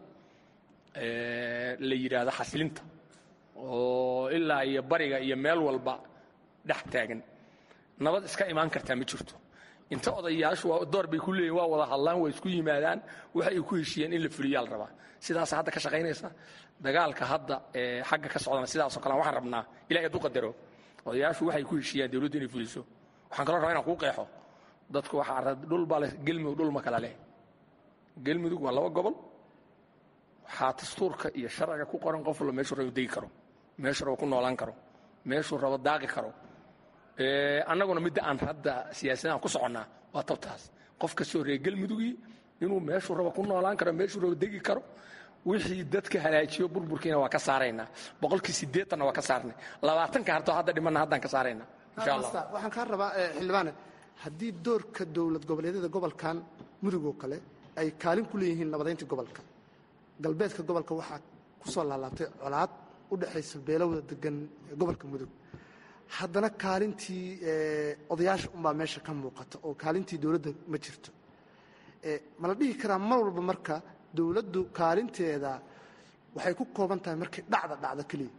la yidhaahdo xasilinta oo ilaa iyo bariga iyo meel walba dhex taagan nabad iska imaan kartaa ma jirto inta odayaashu door bay ku leeyihin waa wada hadlaan waa isku yimaadaan waxa ay ku heshiiyeen in la fuliyaa la rabaa sidaasa hadda ka shaqaynaysa dagaalka hadda xagga ka socdana sidaasoo kale waxaan rabnaa ilahay hadduu qadaro odayaashu waxay ku heshiiyaan dawladdu inay fuliso waxaan kaloo rabaa inaan kuu qeexo dadku waxaa dhul baa leh gelmudug dhul ma kala leh gelmudug waa laba gobol waxaa dastuurka iyo sharciga ku qoran qof walba meeshuu rabo degi karo meeshuu rabo ku noolaan karo meeshuu rabo daaqi karo annaguna midda aan hadda siyaasadaan ku soconnaa waa tabtaas qof kastoo reer gelmudugii inuu meeshuu rabo ku noolaan karo meeshuu rabo degi karo wixii dadka halaajiyo burburkiina waa ka saaraynaa boqolkii siddeetanna waa ka saarnay labaatanka hartoo hadda dhimanna haddaan ka saaraynaa insha allah waxaan kaa rabaa xildhibaane haddii doorka dowlad goboleedyada gobolkan mudug oo kale ay kaalin ku leeyihiin nabadaynta gobolka galbeedka gobolka waxaa ku soo laalaabtay colaad u dhexaysa beelowda degan gobolka mudug haddana kaalintii odayaasha unbaa meesha ka muuqata oo kaalintii dowladda ma jirto ma la dhihi karaa mar walba marka dowladdu kaalinteeda waxay ku kooban tahay markay dhacda dhacda keliya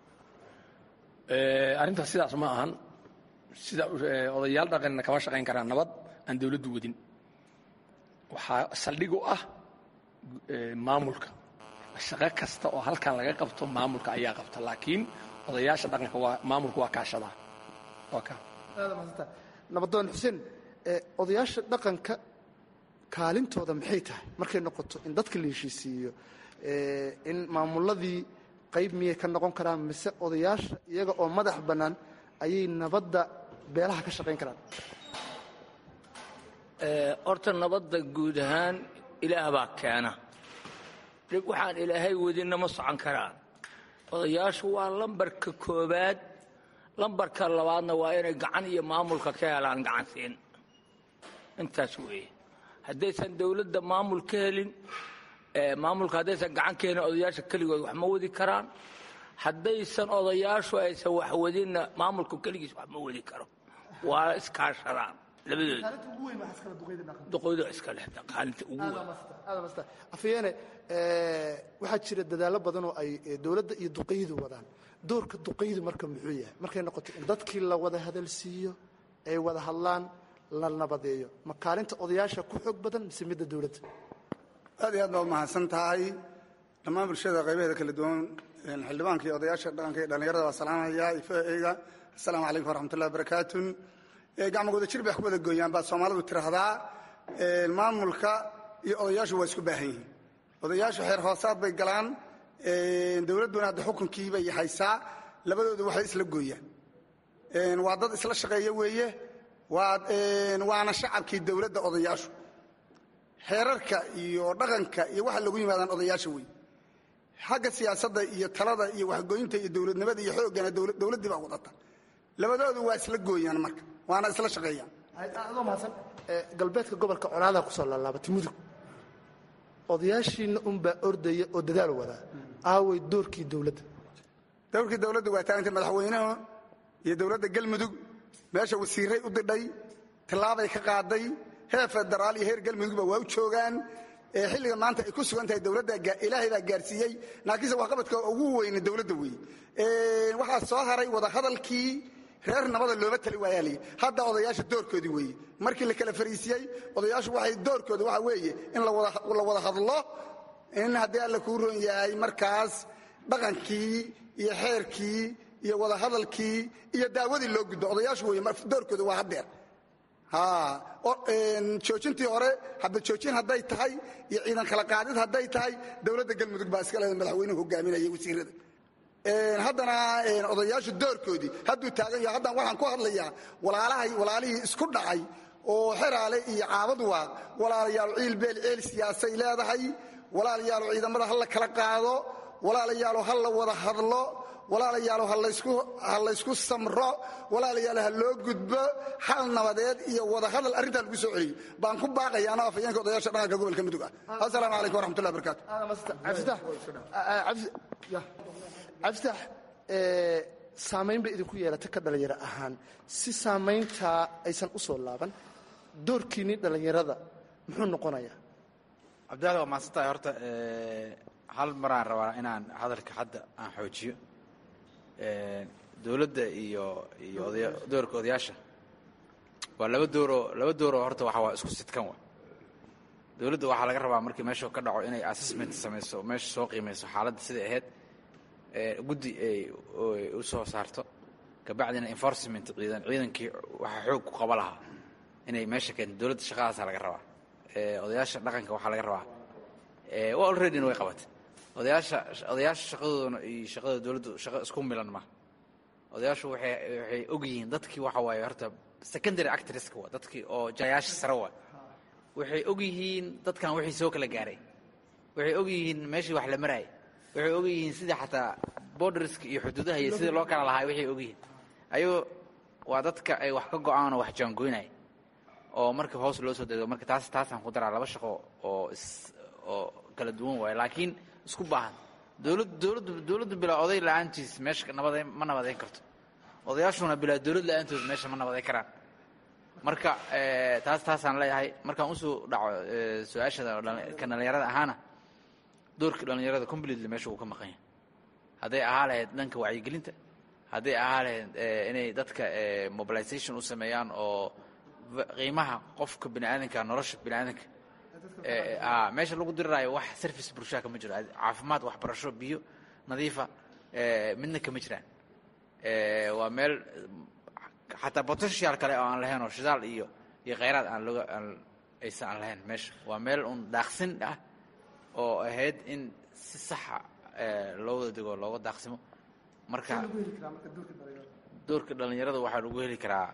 arrintaas sidaas ma ahan sida odayaal dhaqanna kama shaqayn karaan nabad aan dowladdu wadin waxaa saldhig u ah maamulka shaqo kasta oo halkan laga qabto maamulka ayaa qabta laakiin odayaasha dhaqanka waa maamulku waa kaashadaa waa ka nabadoon xuseen odayaasha dhaqanka kaalintooda maxay tahay markay noqoto in dadka la heshiisiiyo in maamuladii qayb miyay ka noqon karaan mise odayaasha iyaga oo madax bannaan ayay nabadda beelaha ka shaqayn karaan horta nabadda guud ahaan ilaah baa keena dhib waxaan ilaahay wadinna ma socon karaan odayaashu waa lambarka koobaad lambarka labaadna waa inay gacan iyo maamulka ka helaan gacan siin intaas weeye haddaysan dowladda maamul ka helin maamulka haddaysan gacan ka helin odayaasha keligood wax ma wadi karaan haddaysan odayaashu aysan wax wadinna maamulku keligiis wax ma wadi karo waa iskaashadaan labadooda duqoodo iska lexda qaalinta ugu weyn afyeene waxaa jira dadaallo badan oo ay dowladda iyo duqaydu wadaan doorka duqaydu marka muxuu yahay markay noqoto in dadkii la wada hadalsiiyo ay wada hadlaan la nabadeeyo ma kaalinta odayaasha ku xoog badan mise midda dowladda aad iyo aad baa umahadsan tahay dhammaan bulshada qaybaheeda kala duwan xildhibaanka iyo odayaasha dhaqanka iyo dhallinyarada waa salaamaya ifeyga assalaamu calaykum waraxmatullahi wabarakaatu gacmagooda jir bay wax ku wada gooyaan baa soomaalidu tiraahdaa maamulka iyo odayaashu waa isku baahan yihiin odayaashu xeer hoosaad bay galaan dowladduna hadda xukunkii bay haysaa labadooda waxay isla gooyaan waa dad isla shaqeeya weeye waana shacabkii dowladda odayaashu xeerarka iyo dhaqanka iyo waxa lagu yimaadaan odayaasha wey xagga siyaasadda iyo talada iyo waxgooyinta iyo dowladnimada iyo xoogana dowladdii baa wadata labadoodu waa isla gooyaan marka waana isla shaqeeyaan adoo mahadsan galbeedka gobolka colaadaa kusoo laalaabatay mudug odayaashiina unbaa ordaya oo dadaal wadaa aaway doorkii dowladda dowrkii dowladda waa taagantay madaxweynuhu iyo dowladda galmudug meesha wasiiray u didhay tallaabay ka qaaday heer federaal iyo heer galmudugba waa u joogaan xilliga maanta ay ku sugan tahay dowladda ilaahay baa gaarsiiyey laakiinse waxqabadka ugu weyne dowladda weeye waxaa soo haray wadahadalkii reer nabada looma tali waayaa lii hadda odayaasha doorkoodii weeye markii la kala fariisiyey odayaashu waxay doorkooda waxa weeye in la wada hadlo in haddii alla kuu ron yahay markaas dhaqankii iyo xeerkii iyo wadahadalkii iyo daawadii loo gudbo odayaashu wey doorkooda waa haddeer joojintii hore haba joojin hadday tahay iyo ciidan kala qaadid hadday tahay dowladda galmudug baa iska leeda madaxweynuhu hogaaminaya wasiirada haddana odayaashu doorkoodii hadduu taagan yaho haddaan waxaan ku hadlayaa walaalahay walaalihii isku dhacay oo xeraale iyo caabad waaq walaalayaal ciil beel ceel siyaasay leedahay walaalayaalo ciidamada ha la kala qaado walaalayaalo ha la wada hadlo walaalayaalo ha laysku samro walaalayaalo ha loo gudbo hal nabadeed iyo wada hadal arrintaa lagu soo celiyo baan ku baaqaya anoo afayeenka odayaasha dhaqanka gobolka mudug ah assalaamu calaykum waraxmatullahi barakaatu cabditax saamayn bay idinku yeelata ka dhallinyaro ahaan si saamayntaa aysan u soo laaban doorkiinni dhallinyarada muxuu noqonayaa cabdiwaxid waa mahadsantahay horta hal maraan rabaa inaan hadalka hadda aan xoojiyo dowladda iyo iyo odaya doorka odayaasha waa laba dooroo laba dooroo horta waxa waa isku sidkan wa dowladda waxaa laga rabaa markii meesha ka dhaco inay assessment samayso meesha soo qiimayso xaaladda siday ahayd guddi ay u soo saarto kabacdina enforcement ciidan ciidankii waxaa xoog ku qaba lahaa inay meesha keento dowladda shaqadaasaa laga rabaa odayaasha dhaqanka waxaa laga rabaa alreadyna way qabatay odayaasha odayaasha shaqadoodana iyo shaqada dowladdu shaqo isku milan ma odayaashu waxay waxay og yihiin dadkii waxa waaye horta secondary actresska waa dadkii oo jayaasha sare waa waxay og yihiin dadkan wixii soo kala gaaray waxay og yihiin meeshii wax la maraayay waxay og yihiin sidii xataa borderska iyo xuduudaha iyo sidii loo kala lahaa waxay og yihiin ayagoo waa dadka ay wax ka go-aan oo wax jaangoynaya oo marka hoos loo soo dego marka taas taasaan ku daraa laba shaqo oo is oo kala duwan waayo laakiin isku baahan dowlad dowladdu dowladdu bilaa oday la-aantiis meesha nabada ma nabadeyn karto odayaashuna bilaa dowlad la-aantood meesha ma nabadeyn karaan marka taas taasaan leeyahay markaan usoo dhaco su-aashada ka dhallinyarada ahaana doorka dhallinyarada completely meesha uu ka maqan yahay hadday ahaa lahayd dhanka wacyigelinta hadday ahaa lahayd inay dadka mobilization u sameeyaan oo qiimaha qofka bini aadanka nolosha bini aadanka meesha lagu diriraayo wax service bulshaa kama jiro caafimaad waxbarasho biyo nadiifa midna kama jiraan waa meel xataa potential kale oo aan lahayn oo shidaal iyo iyo khayraad aan looga aan aysan aan lahayn meesha waa meel un daaqsin ah oo ahayd in si saxa loo wada dego looga daaqsimo marka doorka dhallinyarada waxaa lagu heli karaa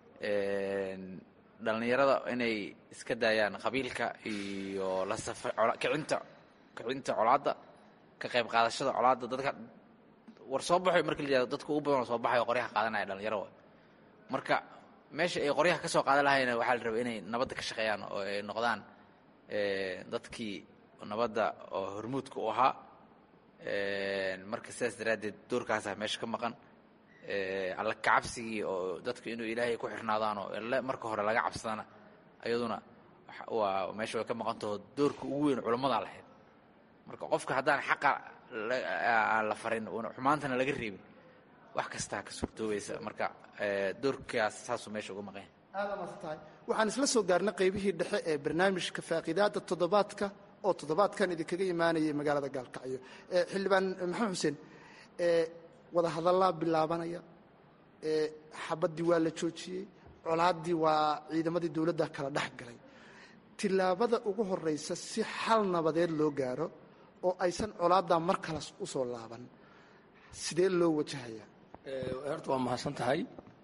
dhallinyarada inay iska daayaan qabiilka iyo la safa kicinta kicinta colaadda ka qayb qaadashada colaadda dadka war soo baxay marka la yihahdo dadka ugu badan oo soo baxay oo qoryaha qaadanaya dhalinyaro marka meesha ay qoryaha ka soo qaadan lahayna waxaa la rabay inay nabadda ka shaqeeyaan oo ay noqdaan dadkii nabadda oo hormuudka u ahaa marka sidaas daraaddeed doorkaasaa meesha ka maqan alla kacabsigii oo dadku inuu ilaahay ku xirnaadaan oo alle marka hore laga cabsadana ayaduna waa meesha way ka maqantaho doorka ugu weyn culammadaa lahayd marka qofka haddaan xaqa aan la farin xumaantana laga reebin wax kastaa ka suurtoobaysa marka doorkaas saasuu meesha uga maqan yahay aada maadsan tahay waxaan isla soo gaarnay qaybihii dhexe ee barnaamijka faaqiidaadda toddobaadka oo toddobaadkan idinkaga imaanayay magaalada gaalkacyo xildhibaan maxamed xuseen wada hadallaa bilaabanaya xabaddii waa la joojiyey colaaddii waa ciidamadii dowladda kala dhex galay tillaabada ugu horraysa si xal nabadeed loo gaaro oo aysan colaaddaa mar kale u soo laaban sidee loo wajahayaa horta waa mahadsan tahay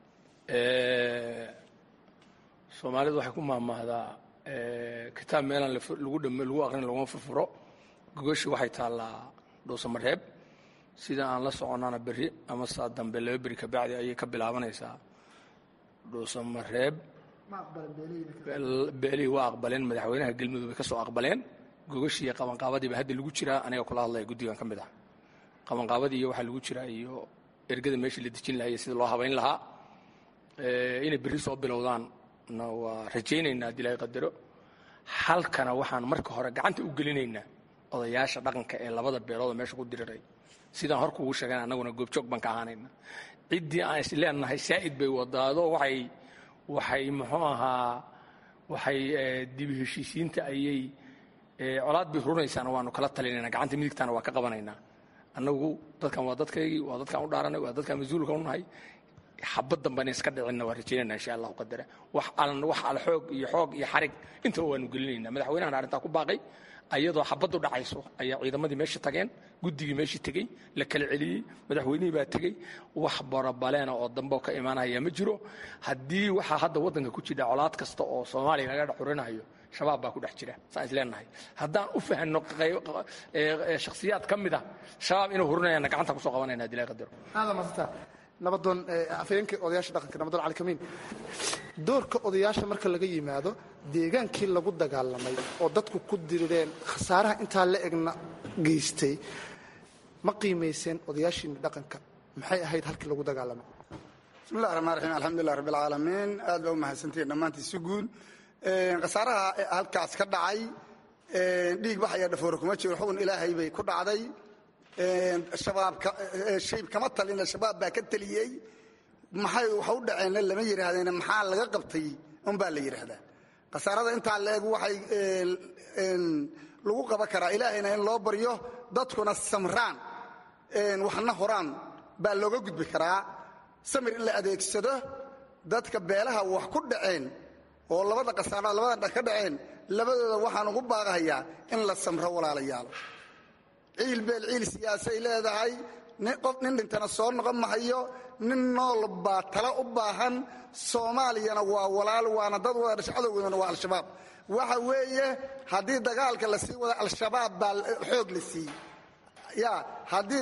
soomaalidu waxay ku maahmaahdaa kitaab meelaan lagu dham lagu aqrin laguma furfuro gogoshii waxay taallaa dhuusamareeb sida aan la soconana berri ama saa dambe laba beri kabacdi ayay ka bilaabanaysaa dhuusamareeb beelihii waa aqbaleen madaxweynaha galmudug bay ka soo aqbaleen gogashii qabanqaabadiiba hadda lagu jiraa aniga kula hadlaya guddigan ka mid ah qabanqaabadii iyo waxaa lagu jiraa iyo ergada meeshii la dejin lahaa iyo sida loo habayn lahaa inay berri soo bilowdaan na waa rajaynaynaa haddii ilahay qadaro halkana waxaan marka hore gacanta u gelinaynaa odayaasha dhaqanka ee labada beelood oo meesha ku diriray sidaan hor kuugu sheegan annaguna goobjoog baan ka ahaanayna ciddii aan is leenahay saa'id bay wadaado waxay waxay muxuu ahaa waxay dibi heshiisiinta ayay colaad bay hurunaysaana waanu kala talinayna gacanta midigtaana waa ka qabanaynaa annagu dadkan waa dadkaygii waa dadkaan u dhaaranay waa dadkaan mas-uulka u nahay xabad damba inay iska dhicinna waa rajaynayna insha allahu qadara wax alan wax al xoog iyo xoog iyo xarig intaba waanu gelinayna madaxweynahan arrintaa ku baaqay ayadoo xabaddu dhacayso ayaa ciidamadii meesha tageen guddigii meeshii tegey la kala celiyey madaxweynihii baa tegey wax barabaleena oo dambe ka imaanaya ma jiro haddii waxaa hadda waddanka ku jira colaad kasta oo soomaaliya laga dhex xurinayo shabaab baa ku dhex jira saan is leenahay haddaan u fahanno shakhsiyaad ka mid a shabaab inuu hurinayana gacanta kusoo qabanayna hadii laga qadaro aada maasanta nabadoon afayeenka odayaasha dhaqanka nabadoon cali kamiin doorka odayaasha marka laga yimaado deegaankii lagu dagaalamay oo dadku ku dirireen khasaaraha intaa la egna geystay ma qiimayseen odayaashiina dhaqanka maxay ahayd halkii lagu dagaalamay bismillahi raxmaan raxiim alxamdulilah rabbi alcaalamiin aad baa u mahadsantihiin dhammaantii si guud khasaaraha halkaas ka dhacay dhiig bax ayaa dhafoore kuma jiro xugun ilaahay bay ku dhacday shabaab kama talina shabaab baa ka teliyey maxay wax u dhaceenna lama yidhaahdeen maxaa laga qabtay unbaa la yidhaahdaa khasaarada intaa la eg waxay lagu qaban karaa ilaahayna in loo baryo dadkuna samraan waxna horaan baa looga gudbi karaa samir in la adeegsado dadka beelaha wax ku dhaceen oo labada khasaarada labada dha ka dhaceen labadooda waxaan ugu baaqahayaa in la samro walaalayaal ciil beel ciil siyaasay leedahay qof nin dhintana soo noqon mahayo nin nool baa tala u baahan soomaaliyana waa walaal waana dad wada dhasha cadowgoodana waa al-shabaab waxa weeye haddii dagaalka la sii wada al-shabaab baa xoog la siiyey ya haddii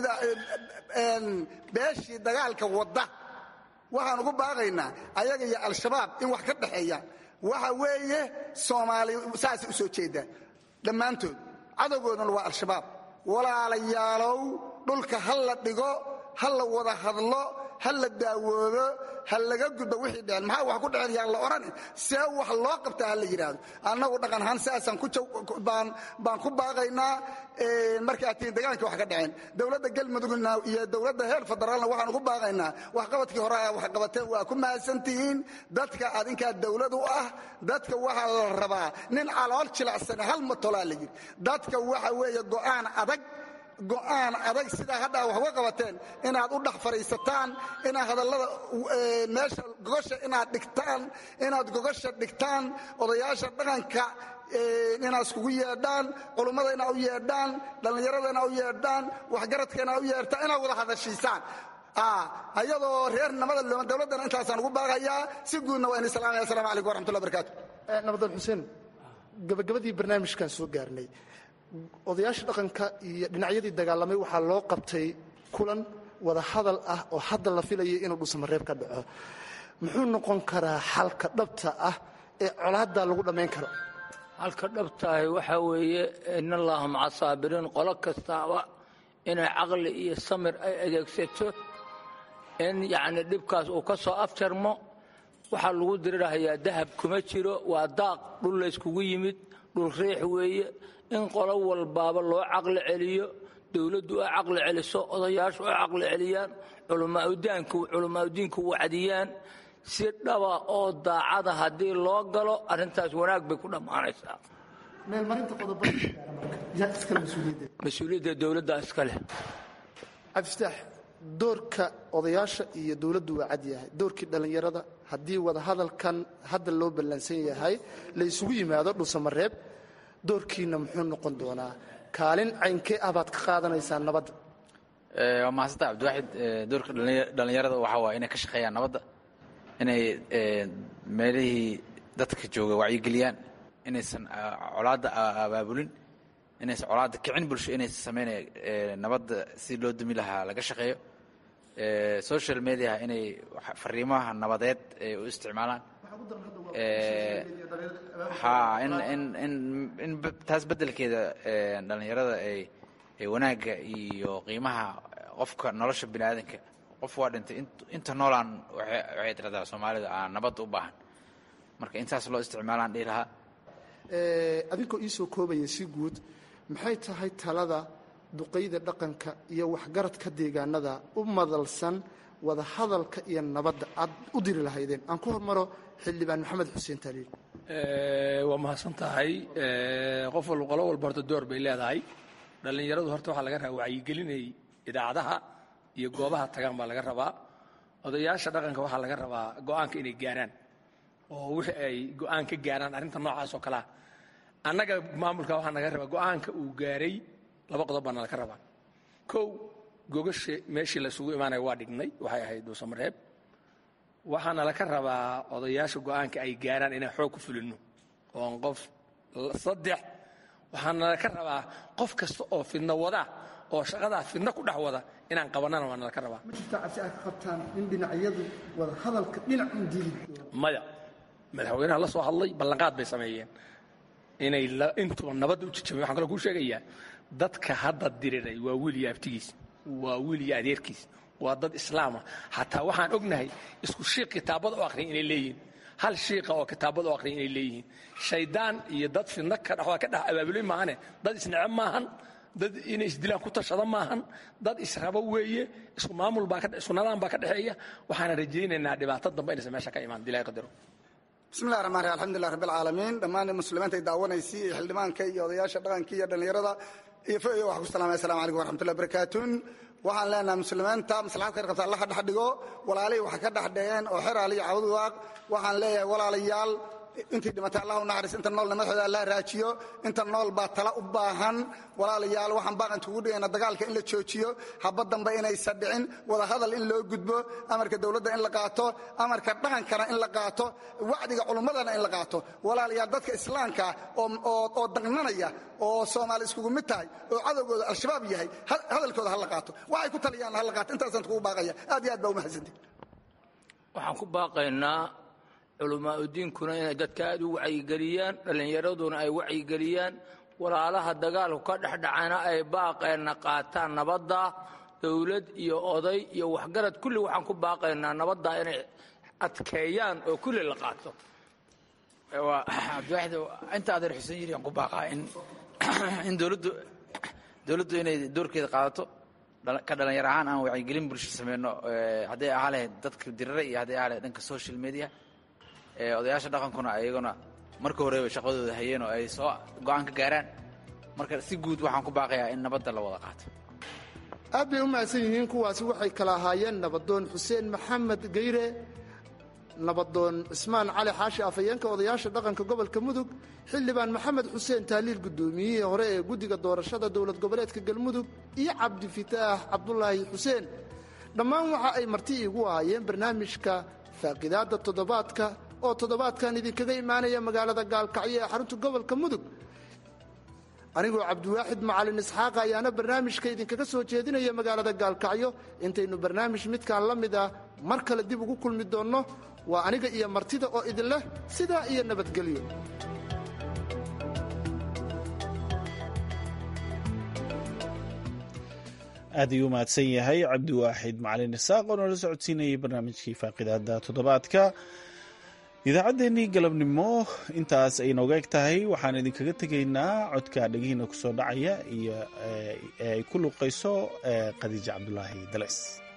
beeshii dagaalka wadda waxaan ugu baaqaynaa ayaga iyo al-shabaab in wax ka dhexeeya waxa weeye soomaali saasay u soo jeedaan dhammaantood cadowgoodana waa al-shabaab walaalayaalow dhulka ha la dhigo ha la wada hadlo ha la daawoobo ha laga gudbo wixii dhecen maxaa wax ku dhecen yaan la odhan see wax loo qabtaa ha la yidhaahdo annagu dhaqan ahaan sidaasaan baan ku baaqaynaa markaa tiin dagaankii wax ka dhaceen dowladda galmudugna iyo dowladda heer federaalna waxaan ugu baaqaynaa waxqabadkii hore a wax qabateen waa ku mahadsantihiin dadka adinkaa dowlad u ah dadka waxaa la rabaa nin calool jilacsane hal matolaa la yidhi dadka waxa weeye go'aan adag go'aan adag sidaa haddaa wax uga qabateen inaad u dhex fadhiisataan inaad hadallada meesha gogosha inaad dhigtaan inaad gogosha dhigtaan odayaasha dhaqanka inaad iskugu yeedhaan culummada inaad u yeedhaan dhallinyarada inaad u yeedhaan waxgaradka inaad u yeedhaan inaad wada hadashiisaan ayadoo reer namada looma dowladdana intaasaan ugu baaqayaa si guudna waa ini salaamaya assalamu calaykum waraxmatullahi barakaatu nabadoon xuseen gabagabadii barnaamijkan soo gaarnay odayaasha dhaqanka iyo dhinacyadii dagaalamay waxaa loo qabtay kulan wada hadal ah oo hadda la filayay inuu dhusamareeb ka dhaco muxuu noqon karaa xalka dhabta ah ee colaaddaa lagu dhammayn karo halka dhabtahay waxaa weeye in allaha maca saabiriin qolo kastaaba inay caqli iyo samir ay adeegsato in yacni dhibkaas uu ka soo afjarmo waxaa lagu dirirhayaa dahab kuma jiro waa daaq dhul layskugu yimid dhul riix weeye in qolo walbaaba loo caqli celiyo dowladdu ay caqli celiso odayaashu ay caqli celiyaan culamaauddiinku wacdiyaan si dhaba oo daacada haddii loo galo arrintaas wanaag bay ku dhammaanaysaa mas-uuliyadda dowladda iska leh cabdiftaax doorka odayaasha iyo dowladdu waa cad yahay doorkii dhallinyarada haddii wada hadalkan hadda loo ballansan yahay la isugu yimaado dhusamareeb doorkiina muxuu noqon doonaa kaalin caynkee ah baad ka qaadanaysaan nabadda waa mahadsantaa cabdiwaaxid doorka dhallinyarada waxaa waaya inay ka shaqeeyaan nabadda inay meelihii dadka jooga wacyigeliyaan inaysan colaadda abaabulin inaysan colaadda kicin bulsho inaysan samaynay nabadda si loo dumi lahaa laga shaqeeyo social mediaha inay fariimaha nabadeed ay u isticmaalaan ha in in in in taas beddelkeeda dhallinyarada ay ay wanaagga iyo qiimaha qofka nolosha bini aadanka qof waa dhintay inta noolaan waxay tiradaa soomaalida aan nabadda u baahan marka intaas loo isticmaalaan dhihi lahaa adinkoo iisoo koobaya si guud maxay tahay talada duqayda dhaqanka iyo waxgaradka deegaanada u madalsan wada hadalka iyo nabadda aad u diri lahaydeen aan ku hormaro xildhibaan maxamed xuseen taaliil waa mahadsan tahay qof walba qolo walba horta door bay leedahay dhallinyaradu horta waxaa laga rabaa wacyigelinay idaacadaha iyo goobaha tagaan baa laga rabaa odayaasha dhaqanka waxaa laga rabaa go'aanka inay gaaraan oo wixii ay go'aan ka gaaraan arrinta noocaas oo kalea annaga maamulka waxaa naga rabaa go'aanka uu gaaray laba qodob baana laga rabaa kow gogasha meeshii laysugu imaanaya waa dhignay waxay ahayd dhuusamareeb waxaana laka rabaa odayaasha go'aanka ay gaaraan inaan xoog ku fulino oon qof saddex waxaana laka rabaa qof kasta oo fidno wada oo shaqadaa fidno ku dhex wada inaan qabanana waana laka rabaa ma jirta cabsi aad ka qabtaan in dhinacyadu wada hadalka dhinac un diidi maya madaxweynaha la soo hadlay ballanqaad bay sameeyeen inay intuba nabadda u jijabay waxaan kaloo kuu sheegayaa dadka hadda diriray waa wiil iyo abtigiis waa wiil iyo adeerkiis waa dad islaama xataa waxaan ognahay isku shiiq kitaabada u aqriya inay leeyihiin hal shiiqa oo kitaabada u aqriya inay leeyihiin shaydaan iyo dad fidno ka dhex waa ka dhex abaabulay maahane dad isnece maahan dad inay isdilaan ku tashada maahan dad israbo weeye isku maamul baa isku nadaan baa ka dhexeeya waxaana rajaynaynaa dhibaato dambe inaysan meesha ka imaan dilaahi qadaro bismillahi raxmaan raxiim alxamdulilah rabbi alcaalamiin dhammaan muslimiinta ay daawanaysay iyo xildhibaanka iyo odayaasha dhaqanka iyo dhallinyarada iyo foyo waxaan ku salaamaya assalamu calaykum waraxmatullahi barakaatuun waxaan leenahay muslimiinta maslaxad khayr qabta allah dhex dhigo walaalihii waxa ka dhex dheheen oo xeraal iyo cawd waaq waxaan leeyahay walaalayaal intii dhimatay allah u naxariis inta noolna madaxooda allah raajiyo inta nool baa tala u baahan walaalayaal waxaan baaqan kugu dhigayna dagaalka in la joojiyo haba dambe inaysan dhicin wada hadal in loo gudbo amarka dowladda in la qaato amarka dhaqankana in la qaato wacdiga culummadana in la qaato walaalayaal dadka islaamka oo daqnanaya oo soomaali iskugu mid tahay oo cadowgooda al-shabaab yahay hadalkooda ha la qaato waxay ku taliyaan ha la qaato intaasaan kugu baaqaya aad iyo aad baa umahadsantihi waxaan ku baaqaynaa culamaauddiinkuna inay dadka aad u wacyigeliyaan dhallinyaraduna ay wacyigeliyaan walaalaha dagaalku ka dhexdhacana ay baaqeenna qaataan nabadda dowlad iyo oday iyo waxgarad kulli waxaan ku baaqaynaa nabadda inay adkeeyaan oo kulli la qaato cabdiwaaxid inta adeer xuseen yiri aan ku baaqaa in in dowladdu dowladdu inay doorkeeda qaadato ka dhalinyar ahaan aan wacyigelin bulsho sameyno hadday ahaa lahayd dadka dirira iyo hadday ahaa lahayd dhanka social media odayaasha dhaqankuna ayaguna marka horeba shaqadooda hayeen oo ay soo go-aan ka gaaraan marka si guud waxaan ku baaqayaa in nabadda la wada qaato aad bay u mahadsan yihiin kuwaasi waxay kala ahaayeen nabadoon xuseen maxamed geyre nabadoon cismaan cali xaashi afhayeenka odayaasha dhaqanka gobolka mudug xildhibaan maxamed xuseen taaliil guddoomiyihii hore ee guddiga doorashada dowlad goboleedka galmudug iyo cabdifataax cabdulaahi xuseen dhammaan waxa ay marti iigu ahaayeen barnaamijka faaqidaadda toddobaadka oo toddobaadkan idinkaga imaanaya magaalada gaalkacyo ee xarunta gobolka mudug anigoo cabdiwaaxid macalin isxaaqa ayaana barnaamijka idinkaga soo jeedinaya magaalada gaalkacyo intaynu barnaamij midkaan la mid ah mar kale dib ugu kulmi doonno waa aniga iyo martida oo idin leh sidaa iyo nabadgelyo aad ayuu mahadsan yahay cabdiwaaxid macalin isaaq oo noola socodsiinayay barnaamijkii faaqidaada toddobaadka idaacaddeenii galabnimo intaas ay nooga eg tahay waxaan idinkaga tegaynaa codka dhegihiina kusoo dhacaya iyo ay ku luuqayso khadiija cabdulaahi dales